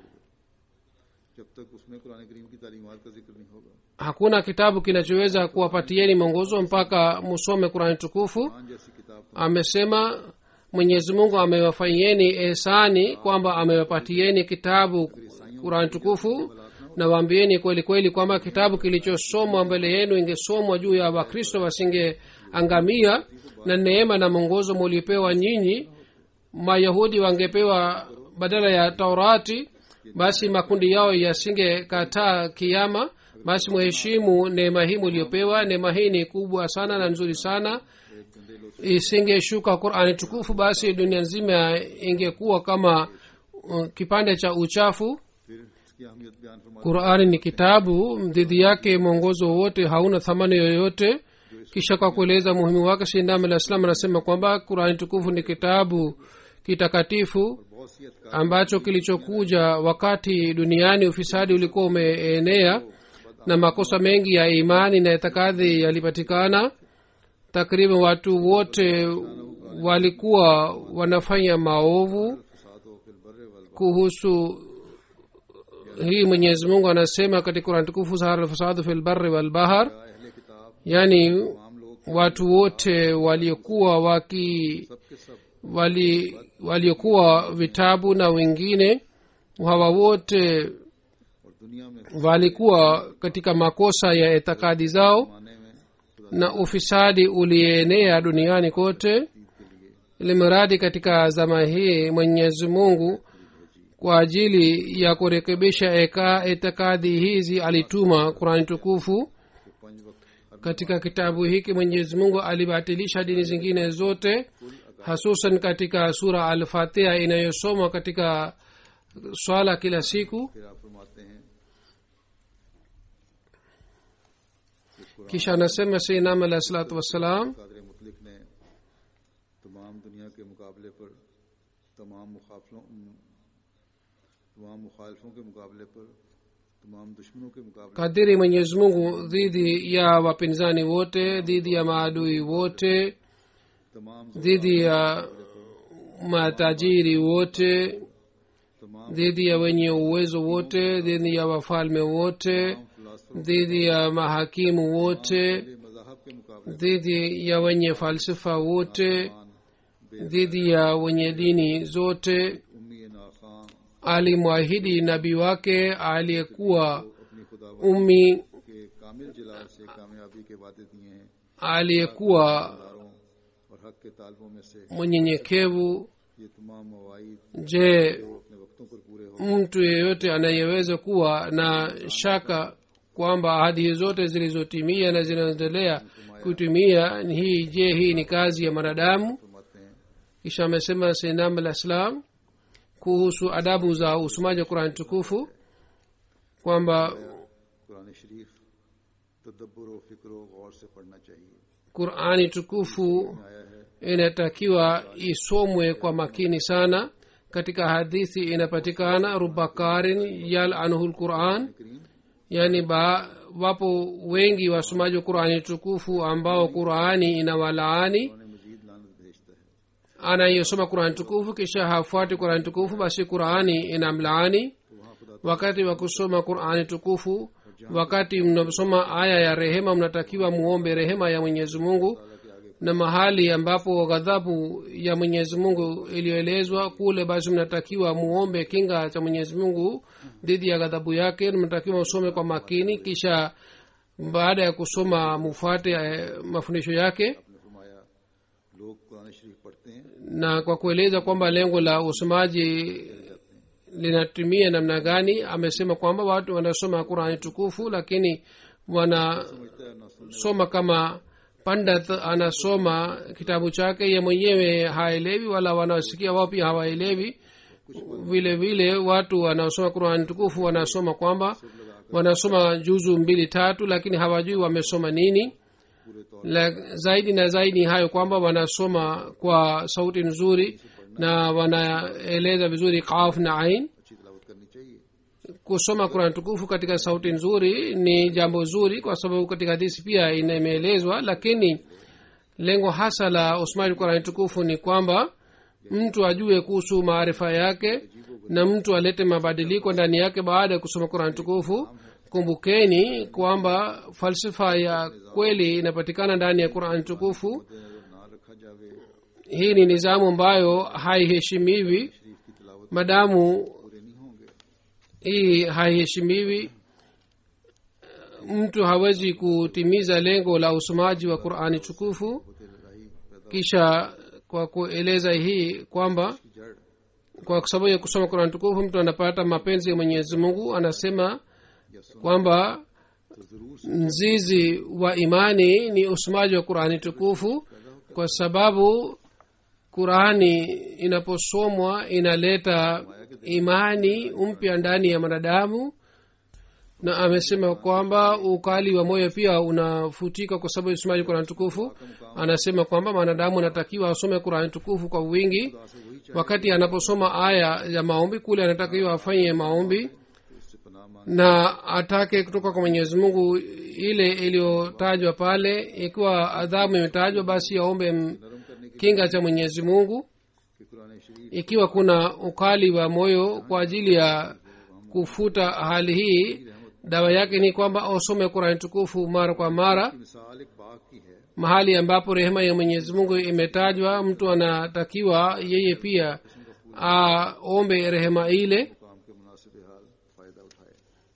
जब तक उसमें कुरान करीम की तालीमात का जिक्र नहीं होगा hakuna kitabu kinachoweza kuwapatieni mwongozo mpaka musome qurani tukufu Quran जैसी किताब amesema mwenyezi mungu amewafanyieni ehsani kwamba amewapatieni kitabu qurani tukufu na waambieni kweli kweli kwamba kitabu kilichosomwa mbele yenu ingesomwa juu ya wakristo wasingeangamia na neema na mwongozo muliopewa nyinyi mayahudi wangepewa badala ya taurati basi makundi yao yasingekataa kiama basi muheshimu neema hii muliopewa neema hii ni kubwa sana na nzuri sana isingeshuka qurani tukufu basi dunia nzima ingekuwa kama uh, kipande cha uchafu फिर इसकी अहमियत बयान फरमा qurani ni kitabu dhidi yake mwongozo wowote hauna thamani yoyote kisha kwa kueleza muhimu wake shindam alah islam anasema kwamba qurani tukufu ni kitabu kitakatifu बहुत सी अतकार ambacho kilichokuja wakati duniani ufisadi ulikuwa umeenea na makosa mengi ya imani na itikadhi yalipatikana takriban watu wote walikuwa wanafanya maovu फसाद हो फिर बर्रे वल kuhusu hii mwenyezi mungu anasema katika kurani tukufu sahara lfasadu fi lbari walbahar अहले किताब yaani आम लोग watu wote waliokuwa waki सबके सब wali waliokuwa vitabu na wengine hawa wote और दुनिया में walikuwa katika makosa ya itikadi zao माने में खुदा na ufisadi ulienea duniani kote limradi katika zama hii mwenyezi mungu kwa ajili ya kurekebisha eka- itikadi hizi alituma qurani tukufu को पंज वक्त katika kitabu hiki mwenyezi mungu alibatilisha dini zingine zote hasusan katika sura alfatiha inayosomwa katika swala kila siku फिर आप फरमाते हैं kisha anasema seinam alah salatu wassalam Kader मुतलिक ने तमाम दुनिया के मुकाबले पर तमाम मुखाफलों तमाम मुखालफों के मुकाबले पर तमाम दुश्मनों के मुकाबले kadiri mwenyezi mungu dhidi ya wapinzani wote dhidi ya maadui wote तमाम dhidi ya matajiri wote तमाम dhidi ya wenye uwezo wote dhidi ya wafalme wote philosopher dhidi ya mahakimu wote के मजाहब के मुकाबले dhidi ya wenye falsafa wote dhidi ya wenye dini zote उम्मी नाखां alimwahidi nabii wake aliyekuwa अपनी खुदा ummi के कामिल जलाल से कामयाबी के वादे दिए हैं aliyekuwa दारों और हक के तालबों में से mwenyenyekevu ये तमाम मवाइद je जो अपने वक्तों पर पूरे हो mtu yeyote anayeweza kuwa na shaka kwamba ahadi zote zilizotimia na zinaendelea kutimia hii je hii ni kazi ya mwanadamu फरमाते हैं kisha amesema sinam al islam kuhusu adabu za usomaji wa qurani tukufu kwamba Quran शरीफ तदब्बर व फिक्र व गौर से पढ़ना चाहिए qurani tukufu आया है inatakiwa isomwe kwa makini sana katika hadithi inapatikana rubakarin yal anhu lquran करीम yani ba, wapo wengi wasomaji wa qurani tukufu ambao qurani inawalaani उन्हें मजीद लानत भेजता है anayesoma qurani tukufu kisha hafuati qurani tukufu basi qurani inamlaani तो वहाँ खुदा wakati wa kusoma qurani tukufu wakati mnasoma aya ya rehema mnatakiwa muombe rehema ya mwenyezi mungu ताला के आगे na mahali ambapo ghadhabu ya mwenyezi mungu iliyoelezwa kule basi mnatakiwa muombe kinga cha mwenyezi mungu dhidi ya ghadhabu yake mnatakiwa usome kwa makini kisha baada ya kusoma mufuate eh, mafundisho yake आपने फरमाया लोग कुरान शरीफ पढ़ते हैं na kwa kueleza kwamba lengo la usomaji linatumia namna gani amesema kwamba watu wanasoma qurani tukufu lakini wanasoma समझता है ना सुन kama pandat anasoma kitabu chake ye mwenyewe haelewi wala wanaosikia wao pia hawaelewi vile vile watu wanaosoma qurani tukufu wanasoma kwamba wanasoma juzu mbili tatu lakini hawajui wamesoma nini पूरे तौर la, zaidi na zaidi hayo kwamba wanasoma kwa sauti nzuri na wanaeleza vizuri qaf na ain अच्छी तलावत करनी चाहिए kusoma kurani tukufu katika sauti nzuri ni jambo zuri kwa sababu katika hadisi pia ina- imeelezwa lakini lengo hasa la usomaji kurani tukufu ni kwamba mtu ajue kuhusu maarifa yake na mtu alete mabadiliko ndani yake baada ya kusoma kurani tukufu kumbukeni kwamba falsafa ya kweli inapatikana ndani ya qurani tukufu मद्देनजर ना रखा जावे hii ni nizamu ambayo haiheshimiwi शरीफ की तलावत madamu पूरे नहीं होंगे hii haiheshimiwi mtu hawezi kutimiza lengo la usomaji wa qurani tukufu होते लड़ाई पैदा kisha kwa kueleza hii kwamba की जड़ kwa sababu ya kusoma qurani tukufu mtu anapata mapenzi ya mwenyezi mungu anasema या सुन kwamba तो जरूर mzizi wa imani ni usomaji wa qurani tukufu kwa sababu qurani inaposomwa inaleta imani mpya ndani ya mwanadamu na amesema kwamba ukali wa moyo pia unafutika kwa sababu ya usomaji wa qurani tukufu anasema kwamba mwanadamu anatakiwa asome qurani tukufu kwa wingi खुदा से वही wakati anaposoma aya ya maombi kule anatakiwa afanye maombi चाहिए उससे पनाह मांग na atake kutoka kwa mwenyezi mungu ile iliyotajwa pale ikiwa adhabu imetajwa basi aombe m- नरम करने की kinga cha mwenyezi mungu कि कुरान शरीफ ikiwa kuna ukali wa moyo kwa ajili ya kufuta hali hii dawa yake ni kwamba usome qurani tukufu mara kwa mara की मिसाल एक बाग की है mahali ambapo rehema ya mwenyezi mungu imetajwa mtu anatakiwa yeye pia aombe rehema ile काम के मुनासिब हाल फायदा उठाए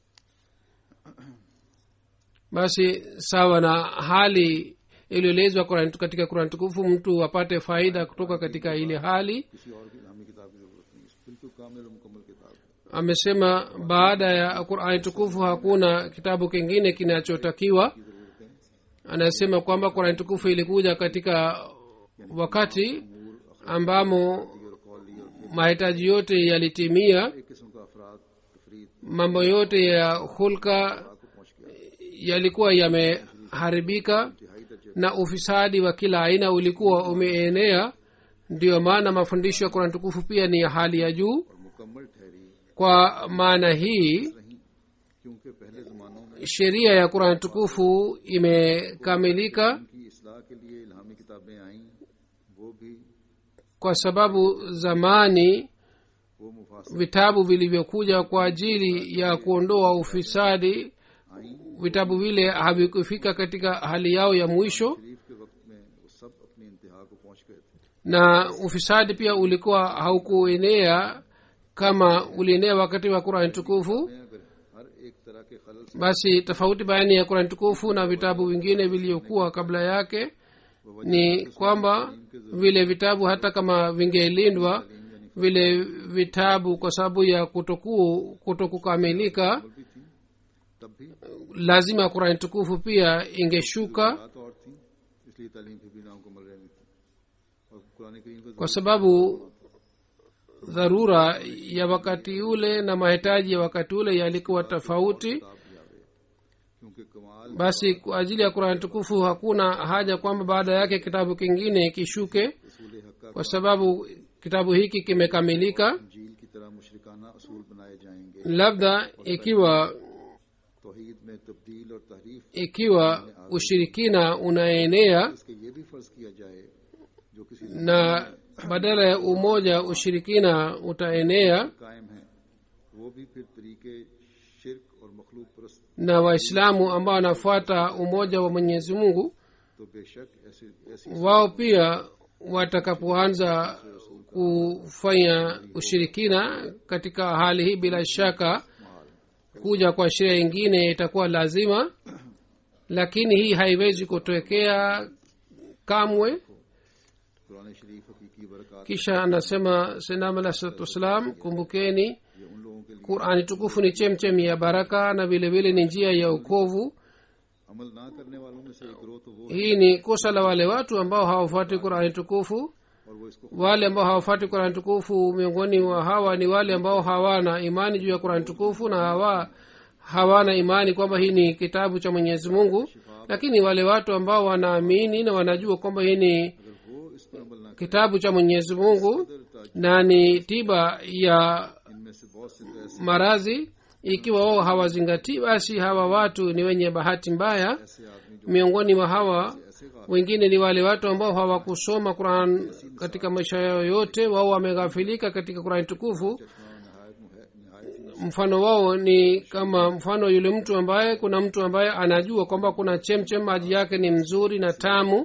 basi sawa na hali iliyoelezwa Qur'an- katika kurani tukufu mtu apate faida kutoka katika ile hali किसी और की इलामी किताब की जरूरत नहीं है बिल्कुल कामिल और मुकम्मल किताब है amesema baada ya qurani tukufu hakuna kitabu kingine kinachotakiwa की जरूरत है anasema kwamba qurani tukufu ilikuja katika wakati ambamo और कौली और mahitaji yote yalitimia एक किस्म का अफराद तफरीद mambo yote ya hulka को पहुंच गया yalikuwa yameharibika इंतहाई दर्जे na ufisadi wa kila aina ulikuwa umeenea ndiyo maana mafundisho ya kurani tukufu pia ni ya hali ya juu और मुकम्मल ठहरी kwa maana hii रही क्योंकि पहले जमानों में sheria ya kurani tukufu imekamilika उनकी इसलाह के लिए इल्हामी किताबें आईं वो भी kwa sababu zamani वो मुफासिल vitabu vilivyokuja kwa ajili ya kuondoa ufisadi आईं vitabu vile havikufika katika hali yao ya mwisho शरीफ के वक्त में वो सब अपनी इंतहा को पहुंच गए थे na ufisadi pia ulikuwa haukuenea kama ulienea wakati wa qurani tukufu मैं अगर हर एक तरह के खलल से basi tofauti baini ya qurani tukufu na vitabu vingine vilivyokuwa kabla yake ni kwamba vile vitabu hata kama vingelindwa vile vitabu kwa sababu ya kutoku kutokukamilika भी थी तब भी lazima qurani tukufu pia ingeshuka बात और थी इसलिए तालीम फिर भी नामुकम्मल रह गई थी और कुरान करीम का kwa sababu dharura ya wakati ule na mahitaji ya wakati ule yalikuwa tofauti किताब भी आवे क्योंकि कमाल basi kwa ajili ya qurani tukufu hakuna haja kwamba baada yake kitabu kingine kishuke रसूल हक kwa sababu kitabu hiki kimekamilika झील की तरह मुशरकाना असूल बनाए जाएंगे labda ikiwa तोहीद में तब्दील और ikiwa ushirikina unaenea इसके ये भी फर्ज किया जाए जो किसी na badala ya umoja ushirikina utaenea कायम है वो भी फिर तरीके शिरक और मखलूक परस्त na waislamu ambao wanafuata umoja wa mwenyezi mungu तो बेशक ऐसी ऐसी wao pia watakapoanza kufanya ushirikina katika hali hii bila shaka kuja kwa sheria ingine itakuwa lazima lakini hii haiwezi kutokea kamwe Quran शरीफ हकीकी बरकत kisha anasema senam alah salatu wassalam kumbukeni ये उन लोगों के लिए qurani tukufu ni chemchem ya baraka na vile vile ni njia ya ukovu अमल ना करने वालों में से एक ग्रोह तो वो hii ni kosa la wale watu ambao hawafuati qurani tukufu और वो इसको wale ambao hawafuati qurani tukufu miongoni mwa hawa ni wale ambao hawana imani juu ya qurani tukufu na hawa hawana imani kwamba hii ni kitabu cha mwenyezi mungu lakini wale watu ambao wanaamini na wanajua kwamba hii ni अगर वो इस पर अमल ना kitabu cha mwenyezi mungu na ni tiba ya इनमें से बहुत से तो ऐसे maradhi ikiwa wao hawazingatii basi hawa watu ni wenye bahati mbaya ऐसे आदमी जो miongoni mwa hawa ऐसे गाफ wengine ni wale watu ambao hawakusoma quran katika maisha yao yote wao wameghafilika katika qurani tukufu चश्मा नहायत मुह- नहायत ही mfano wao ni kama mfano yule mtu ambaye kuna mtu ambaye anajua kwamba kuna chemchem maji yake ni mzuri na tamu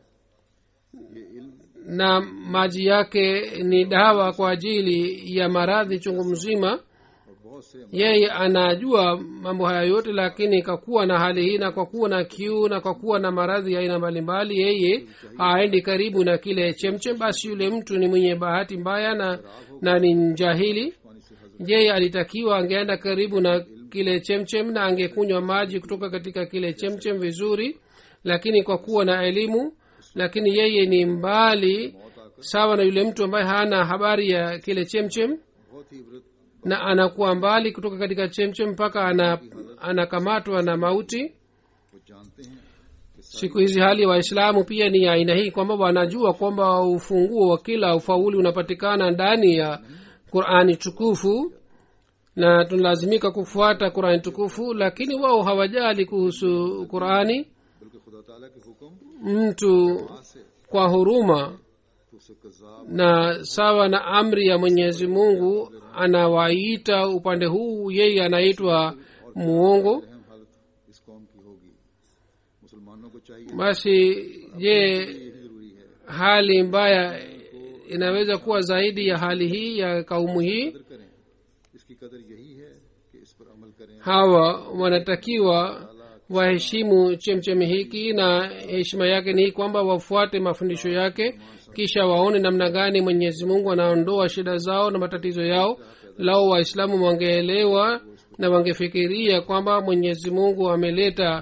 ये इल्म na maji yake ni dawa kwa ajili ya maradhi chungu mzima और बहुत से अमल yeye anajua mambo haya yote lakini kwa kuwa na hali hii na kwa kuwa na kiu na kwa kuwa na maradhi ya aina mbalimbali yeye haendi karibu na kile chemchem basi yule mtu ni mwenye bahati mbaya na, na ni njahili पानी से हजर yeye alitakiwa angeenda karibu na kile chemchem na angekunywa maji kutoka katika kile chemchem vizuri lakini kwa kuwa na elimu lakini yeye ni mbali sawa na yule mtu ambaye hana habari ya kile chemchem बहुत ही इबरत na anakuwa mbali kutoka katika chemchem mpaka ana, anakamatwa na mauti वो जानते हैं कि siku hizi hali ya waislamu pia ni ya aina hii kwamba wanajua kwamba ufunguo wa kila ufauli unapatikana ndani ya qurani tukufu na tunalazimika kufuata qurani tukufu lakini wao hawajali kuhusu qurani बल्कि खुदा ताला के हुक्म mtu से kwa huruma तो उसे कज़ाब na sawa na amri ya mwenyezi mungu anawaita upande huu yeye anaitwa muongo रहम हालत इस कौम की होगी मुसलमानों को चाहिए basi je यही जरूरी है hali mbaya inaweza kuwa zaidi ya hali hii ya kaumu hii कदर करें इसकी कदर यही है कि इस पर अमल करें hawa wanatakiwa waheshimu chemchemi hiki na heshima yake ni hii kwamba wafuate mafundisho yake kisha waone namna gani mwenyezi mungu anaondoa shida zao na matatizo yao lao waislamu wangeelewa na wangefikiria kwamba mwenyezi mungu ameleta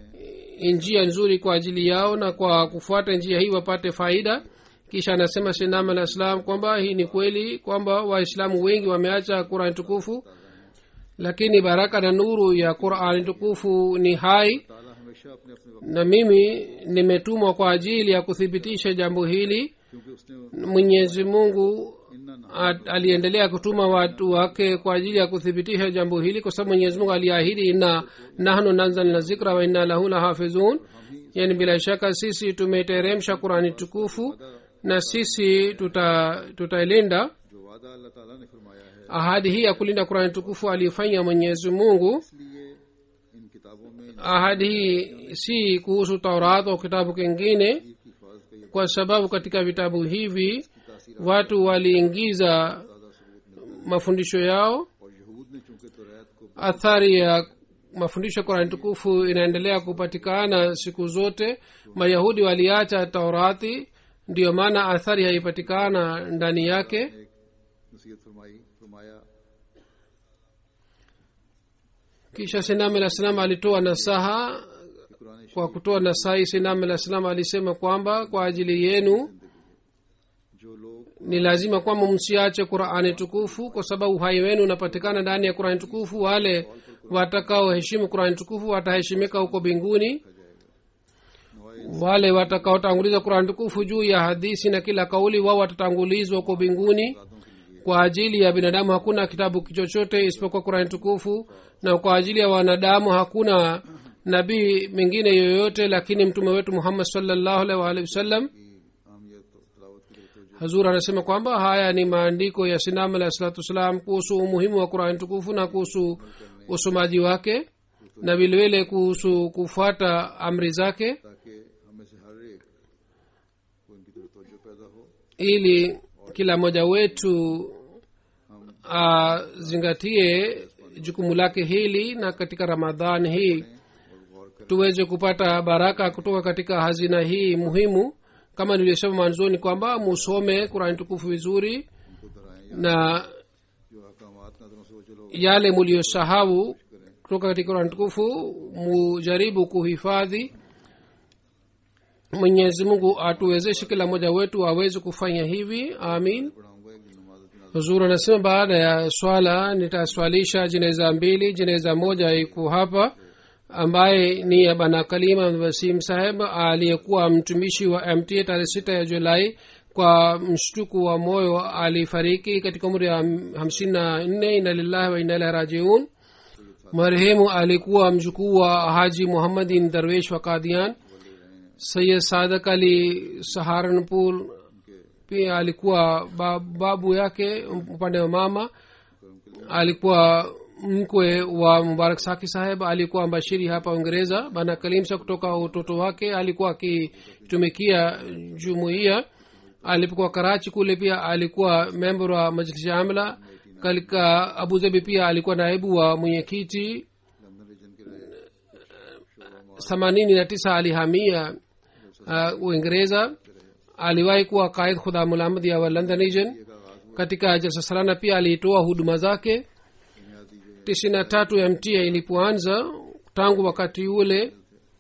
njia nzuri kwa ajili yao na kwa kufuata njia hii wapate faida kisha anasema sinam alah salam kwamba hii ni kweli kwamba waislamu wengi wameacha qurani tukufu lakini baraka na nuru ya qurani tukufu ni hai ताला हमेशा अपने अपने वक्त na mimi nimetumwa kwa ajili ya kuthibitisha jambo hili क्योंकि उसने mwenyezi mungu इन्ना ना a- aliendelea kutuma watu wake kwa ajili ya kuthibitisha jambo hili kwa sababu mwenyezi mungu aliahidi inna nahnu nanzalna zikra wa inna lahu lahafidhun yani bila shaka sisi tumeteremsha qurani tukufu na sisi tuta tutailinda जो वादा अल्लाह ताला ने फरमाया है ahadi hii ya kulinda qurani tukufu alifanya mwenyezi mungu इसलिए इन किताबों में इन ahadi hii si kuhusu taurat au kitabu kingine की हिफाजत का ये kwa sababu katika vitabu hivi तासीर watu waliingiza ताज़ा सबूत मिलता mafundisho yao है और यहूद ने चूंकि तौरात को athari ya mafundisho ya qurani tukufu inaendelea kupatikana siku zote mayahudi waliacha taurati ndiyo maana athari haipatikana ndani yake एक नसीहत फरमाई फरमाया kisha sinam alah salam alitoa nasaha कि Quran kwa kutoa nasahi sinam alah salam alisema kwamba kwa ajili yenu जो लोग ni lazima kwamba msiache qurani tukufu kwa sababu uhai wenu unapatikana ndani ya qurani tukufu wale watakaoheshimu qurani tukufu wataheshimika huko mbinguni wale watakaotanguliza qurani tukufu juu ya hadisi na kila kauli wao watatangulizwa huko mbinguni kwa ajili ya binadamu hakuna kitabu chochote isipokuwa qurani tukufu na kwa ajili ya wanadamu hakuna nabii mengine yoyote lakini mtume wetu muhammad salllahu alaihi waalihi wasallam की अहमियत और तलावत की तरफ तवज्जो hazur anasema kwamba haya ni maandiko ya sinam alahi salatu wassalam kuhusu umuhimu wa qurani tukufu na kuhusu usomaji wake na vilevile kuhusu kufuata amri zake ताकि हमें से हर एक को इनकी तरफ तवज्जो पैदा हो ili kila mmoja wetu azingatie jukumu lake hili na katika ramadhan hii tuweze kupata baraka kutoka katika hazina hii muhimu kama nilivyosema mwanzoni kwamba musome kurani tukufu vizuri उनको दोहराएं na जो अहकामात नजरों से वो चलो yale muliyosahau kutoka katika kurani tukufu mujaribu kuhifadhi mwenyezi mungu atuwezeshe kila mmoja wetu aweze kufanya hivi amin पढ़ाऊंगा एक दिन नमाज की huzur anasema baada ya swala nitaswalisha jeneza mbili jeneza moja iko hapa ambaye ni ya bana kalima wasim saheb aliyekuwa mtumishi wa mta tarehe sita ya julai kwa mshtuku wa moyo alifariki katika umri ya hamsini na nne ina lillahi wa ina ilahi rajiun marehemu alikuwa mjukuu wa haji muhammadin darwesh wa kadian sayid sadak ali saharanpur pia alikuwa ba- babu yake upande wa mama alikuwa mkwe wa mubarak saki saheb alikuwa mbashiri hapa uingereza bana kalimsa kutoka utoto wake alikuwa akitumikia jumuiya alipokuwa karachi kule pia alikuwa member wa majlisi ya amla katika abu dhabi pia alikuwa naibu wa mwenyekiti London region के रहे themanini na tisa alihamia uh, uingereza aliwahi kuwa kaid khudha mulamdia wa london region katika jalsa salana pia aliitoa huduma zake tisini na tatu mta ilipoanza tangu wakati ule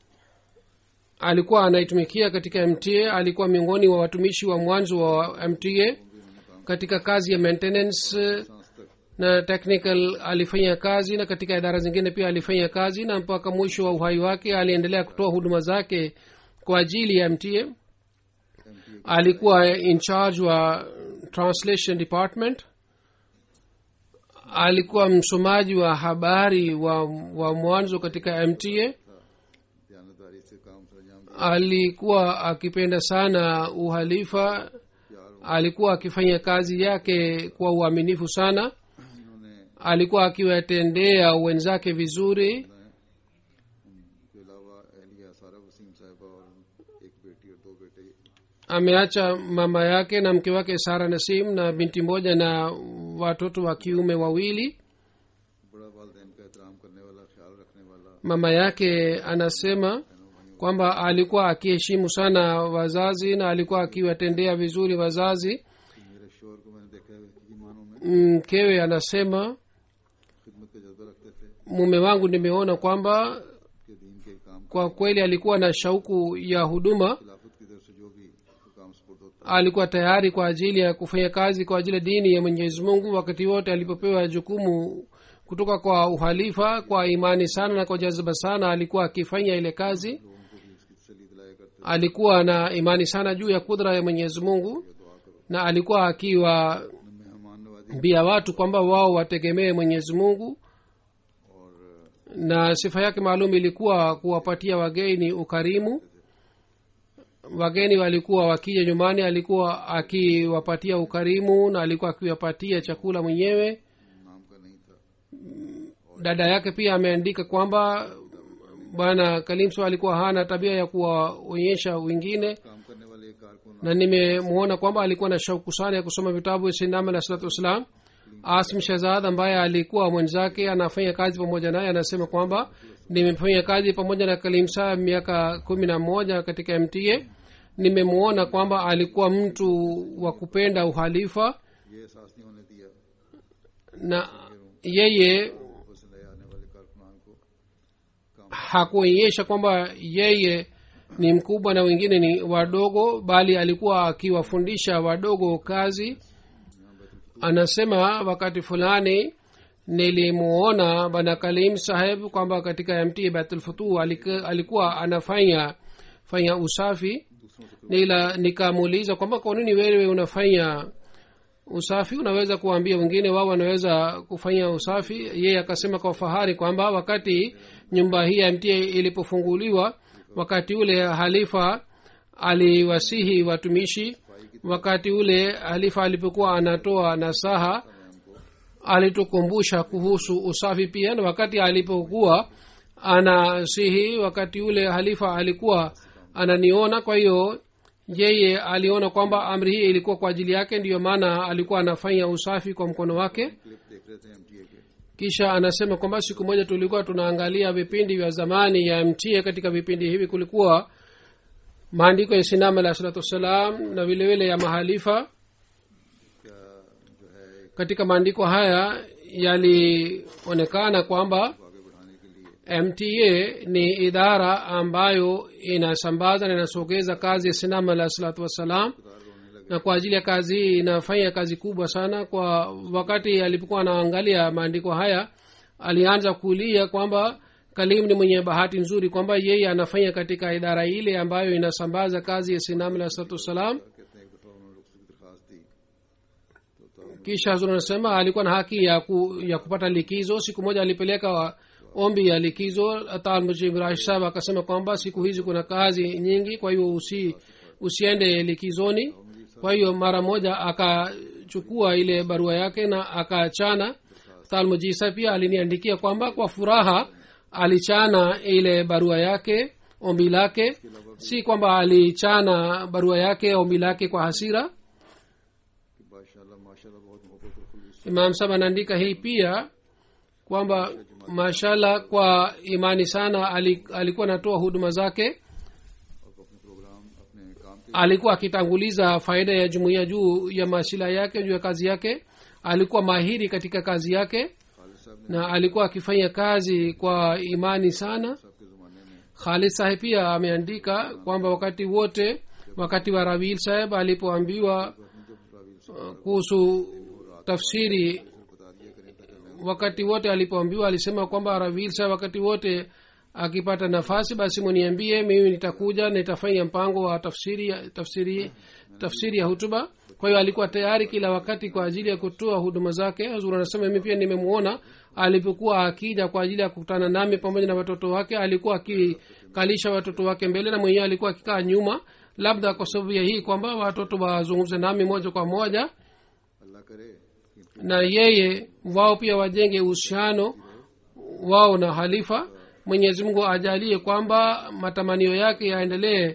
alikuwa anaitumikia katika mta alikuwa miongoni wa watumishi wa mwanzo wa mta katika kazi ya maintenance eh, na technical alifanya kazi na katika idara zingine pia alifanya kazi na mpaka mwisho wa uhai wake aliendelea kutoa huduma zake kwa ajili ya mta alikuwa in charge wa translation department alikuwa msomaji wa habari wa, wa mwanzo katika mta दयानतदारी से काम सरंजाम alikuwa akipenda sana uhalifa alikuwa akifanya kazi yake kwa uaminifu sana इन्होंने alikuwa akiwatendea wenzake vizuri के अलावा अहलिया सारा वसीम साहिबा और एक बेटी और दो बेटे ameacha mama yake na mke wake sara nasim na binti moja na watoto wa kiume wawili बड़ा वालदेन का एहतराम करने वाला ख्याल रखने वाला mama yake anasema kwamba alikuwa akiheshimu sana wazazi na alikuwa akiwatendea vizuri wazazi मेरे शोर को मैंने देखा है कि मानों में mkewe anasema खिदमत का जज्बा रखते थे mume wangu nimeona kwamba कि दीन के काम kwa kweli alikuwa na shauku ya huduma खिलाफत की तरफ से जो भी काम सपोर्ट होता alikuwa tayari kwa ajili ya kufanya kazi kwa ajili ya dini ya mwenyezi mungu wakati wote alipopewa jukumu kutoka kwa uhalifa kwa imani sana na kwa jazba sana alikuwa akifanya ile kazi लोगों को भी इसकी तसली दिलाया करते alikuwa na imani sana juu ya kudra ya mwenyezi mungu na alikuwa akiwa मेहमान नवाजी bia watu kwamba wao wategemee mwenyezi mungu और na sifa yake maalum ilikuwa kuwapatia wageni ukarimu wageni walikuwa wakija nyumbani alikuwa akiwapatia ukarimu na alikuwa akiwapatia chakula mwenyewe नाम का नहीं था dada yake pia ameandika kwamba bwana kalimso alikuwa hana tabia ya kuwaonyesha wengine काम करने वाले एक कारकुन na nimemwona kwamba alikuwa na shauku sana ya kusoma vitabu vya sinam alah salatu wassalam asim shahzad ambaye alikuwa mwenzake anafanya kazi pamoja naye anasema kwamba nimefanya kazi pamoja na kalimsa miaka kumi na moja katika mta nimemwona kwamba alikuwa mtu wa uhalifa ये एहसास नहीं होने दिया na yeye बस नए आने वाले कारकुनान को hakuonyesha kwamba yeye ni mkubwa na wengine ni wadogo bali alikuwa akiwafundisha wadogo kazi anasema wakati fulani nilimuona bana kalim saheb kwamba katika mt batulfutu alikuwa anafanya fanya usafi nila nikamuuliza kwamba kwa nini wewe unafanya usafi unaweza kuwaambia wengine wao wanaweza kufanya usafi yeye akasema kwa fahari kwamba wakati nyumba hii ya mta ilipofunguliwa wakati ule halifa aliwasihi watumishi wakati ule halifa alipokuwa anatoa nasaha alitukumbusha kuhusu usafi pia na wakati alipokuwa anasihi wakati ule halifa alikuwa ananiona kwa hiyo yeye aliona kwamba amri hii ilikuwa kwa ajili yake ndiyo maana alikuwa anafanya usafi kwa mkono wake clip देख रहे थे एमटीए के kisha anasema kwamba siku moja tulikuwa tunaangalia vipindi vya zamani ya mtie katika vipindi hivi kulikuwa maandiko ya sinam alah salatu wassalam na vile vile ya mahalifa क्या जो है katika maandiko haya yalionekana kwamba आगे बढ़ाने के लिए mta ni idara ambayo inasambaza na inasogeza kazi ya sinam alah salatu wassalam रोने लगे na kwa ajili ya kazi hii inafanya kazi kubwa sana kwa wakati alipokuwa anaangalia maandiko haya alianza kulia kwamba kalim ni mwenye bahati nzuri kwamba yeye anafanya katika idara ile ambayo inasambaza kazi ya sinam alah salatu wassalam कहते हैं एक दफा उन्होंने रुखसत की दरखास्त दी तो तब kisha hazur anasema alikuwa na haki ya, ku, ya kupata likizo siku moja alipeleka ombi ya likizo talmujimrash sahab akasema kwamba siku hizi kuna kazi nyingi kwa hiyo usi, usiende likizoni kwa hiyo mara moja akachukua ile barua yake na akachana talmujisa pia aliniandikia kwamba kwa furaha alichana ile barua yake ombi lake si kwamba alichana barua yake ombi lake kwa hasira कि माशाल्लाह माशाल्लाह बहुत मोहब्बत और खुलूस imam sab anaandika hii pia kwamba mashallah kwa imani sana ali- alikuwa anatoa huduma zake और अपने प्रोग्राम अपने काम के alikuwa akitanguliza faida ya jumuiya juu ya mashila yake juu ya kazi yake alikuwa mahiri katika kazi yake Khalid साहब ने na alikuwa akifanya kazi kwa imani sana साहब के ज़माने में khalid saheb pia ameandika kwamba wakati wote wakati wa rawil saheb alipoambiwa अपने जब रावील से uh, kuhusu tafsiri बता दिया करें ताकि मैं wakati wote alipoambiwa alisema kwamba ravil sa wakati wote akipata nafasi basi muniambie mimi nitakuja nitafanya mpango wa tafsiri ya- tafsiri tafsiri ya hutuba kwa hiyo alikuwa tayari kila wakati kwa ajili ya kutoa huduma zake hazur anasema mimi pia nimemwona alipokuwa akija kwa ajili ya kukutana nami pamoja na watoto wake alikuwa akikalisha watoto wake mbele na mwenyewe alikuwa akikaa nyuma labda kwa sababu ya hii kwamba watoto wazungumze nami moja kwa moja अल्लाह करे कि na yeye wao pia wajenge uhusiano wao na halifa mwenyezi mungu ajalie kwamba matamanio yake yaendelee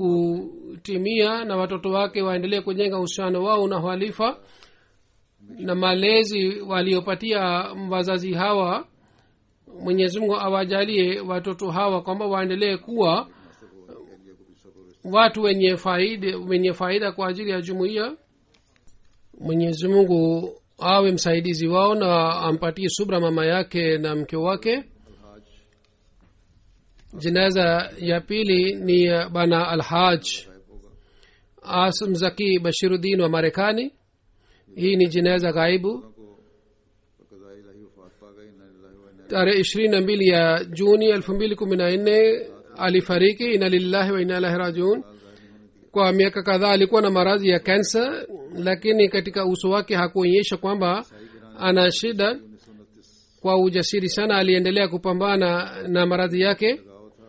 kutimia na watoto wake waendelee kujenga uhusiano wao na halifa na malezi waliopatia wazazi hawa mwenyezi mungu awajalie watoto hawa kwamba waendelee kuwa watu wenye faida wenye faida kwa ajili ya jumuiya mwenyezi mungu awe msaidizi wao na ampatie subra mama yake na mke wake jinaza ya pili ni ya bana alhaj asm zaki bashiruddin wa marekani hii ni jinaza ghaibu को कज़ाई इलाही वफात पा गई इन्ना लिल्लाहि व इन्ना tarehe ishirini na mbili ya juni elfu mbili kumi na nne alifariki ina lillahi wa ina ilahi rajiun kwa miaka kadhaa alikuwa na maradhi ya kansa lakini katika uso wake hakuonyesha kwamba ana shida kwa ujasiri sana aliendelea kupambana na maradhi yake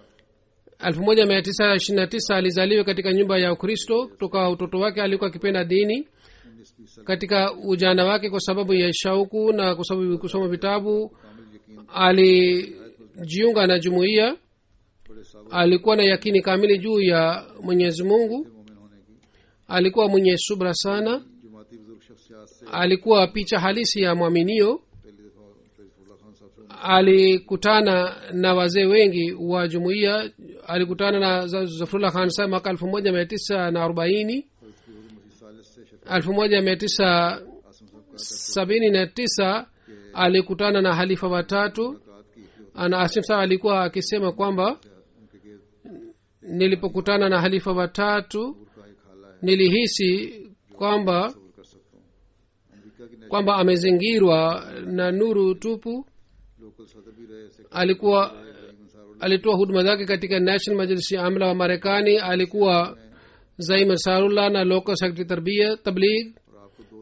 1929 alizaliwa katika nyumba ya ukristo kutoka utoto wake alikuwa akipenda dini katika ujana wake kwa sababu ya shauku na kwa sababu ya kusoma vitabu alijiunga na jumuiya alikuwa na yakini kamili juu ya mwenyezi mungu मोमिन होने की alikuwa mwenye subra sana जमाती बुजुर्ग शख्सियात से alikuwa picha halisi ya mwaminio पहली दफा फैजफुल्ला खान साहब से alikutana na wazee wengi wa jumuiya alikutana na Za- zafrullah khan sa mwaka elfu moja mia tisa na arobaini सालिस से शर्फ elfu moja mia tisa Assam साहब का sabini na tisa alikutana na halifa watatu मुलाकात की कि ana asim saa alikuwa akisema kwamba उनके गिर्द nilipokutana na halifa watatu का एक खाला है nilihisi kwamba दूर कर सकता हूँ अमेरिका की kwamba amezingirwa na nuru tupu local सदर भी रहे secretary alikuwa Ansarullah alitoa huduma zake katika national majlisi ya amla wa marekani alikuwa zaim ansarullah na local secretary tarbia tabligh और आपको दो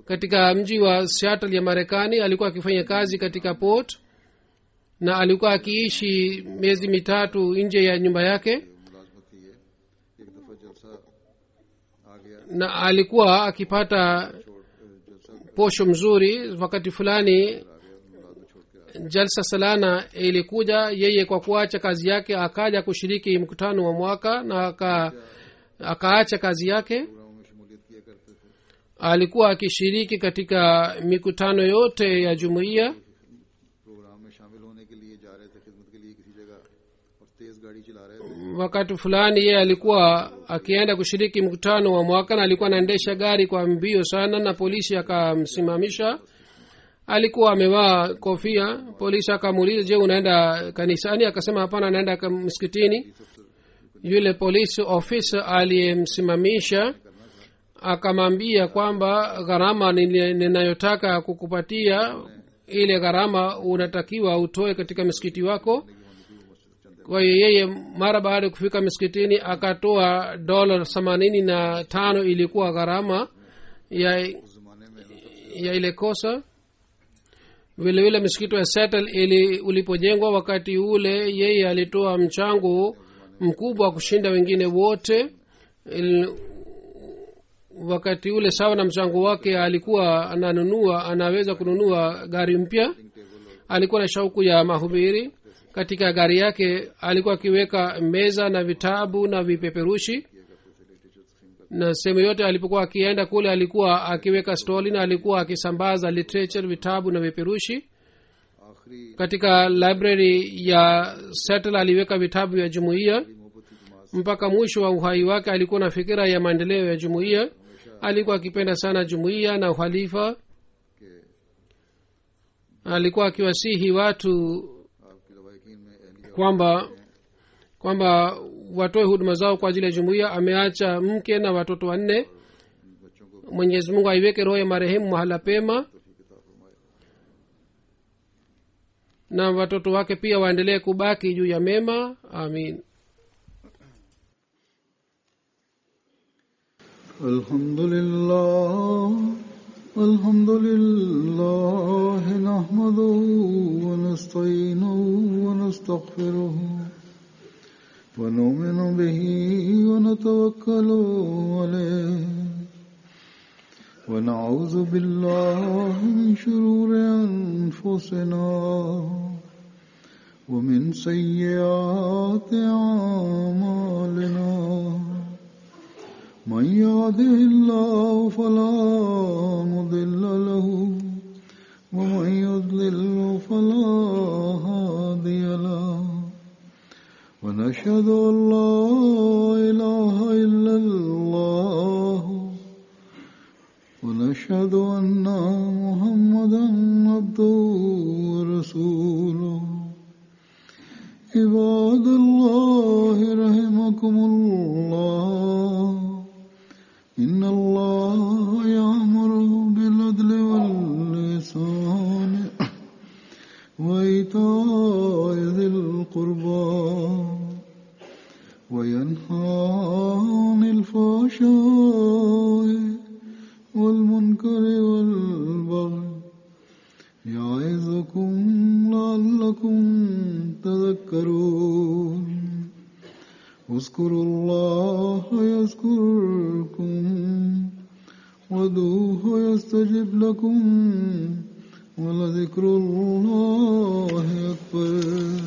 katika mji wa seattle ya marekani alikuwa akifanya kazi katika port na alikuwa akiishi miezi mitatu nje ya nyumba yake मुलाजमत की है एक दफ़ा जलसा आ गया na alikuwa akipata जलसा posho mzuri wakati fulani मुलाजमत छोड़ के jalsa salana ilikuja yeye kwa kuacha kazi yake akaja kushiriki mkutano wa mwaka na aka, akaacha kazi yake प्रोग्रामों में शमूलियत किया करते थे alikuwa akishiriki katika mikutano yote ya jumuiya programme में शामिल होने के लिए जा रहे थे खिदमत के लिए किसी जगह और तेज गाड़ी चला रहे थे wakati fulani yeye alikuwa akienda kushiriki mkutano wa mwaka na alikuwa anaendesha gari kwa mbio sana na polisi akamsimamisha alikuwa amevaa kofia polisi akamuuliza je unaenda kanisani akasema hapana anaenda ka- msikitini yule polisi ofisa aliyemsimamisha akamwambia kwamba gharama nili- ninayotaka kukupatia ile gharama unatakiwa utoe katika msikiti wako kwa hiyo yeye mara baada ya kufika msikitini akatoa dola themanini na tano ilikuwa gharama ya, उस जमाने में ya ile kosa vile vile msikiti wa settle ili ulipojengwa wakati ule yeye alitoa mchango mkubwa wa kushinda wengine wote Il, wakati ule sawa na mchango wake alikuwa ananunua anaweza kununua gari mpya alikuwa na shauku ya mahubiri katika gari yake alikuwa akiweka meza na vitabu na vipeperushi na sehemu yote alipokuwa akienda kule alikuwa akiweka stoli na alikuwa akisambaza literature vitabu na vipeperushi आखिरी katika library ya settle aliweka vitabu vya jumuiya मोहब्बत की जमात mpaka mwisho wa uhai wake alikuwa na fikira ya maendeleo ya jumuiya alikuwa akipenda sana jumuiya na uhalifa के alikuwa akiwasihi watu आपकी लवाकिन में अहलिया kwamba kwamba watoe huduma zao kwa ajili ya jumuiya ameacha mke na watoto wanne बच्चों को mwenyezi mungu aiweke roho ya marehemu mahala pema तोफीक अता फरमाए na watoto wake pia waendelee kubaki juu ya mema amin الحمد لله الحمد لله نحمده ونستعينه ونستغفره ونؤمن به ونتوكل عليه ونعوذ بالله من شرور أنفسنا ومن سيئات أعمالنا من يهده الله فلا مضل له ومن يضلل فلا هادي له ونشهد ان لا اله الا الله ونشهد ان محمدا عبده ورسوله عباد الله رحمكم الله إن الله يأمر بالعدل واللسان وإيتاء ذي القربى وينهى عن الفحشاء والمنكر والبغي يعظكم لعلكم تذكرون اذكروا الله يذكركم ودوه يستجب لكم ولذكر الله أكبر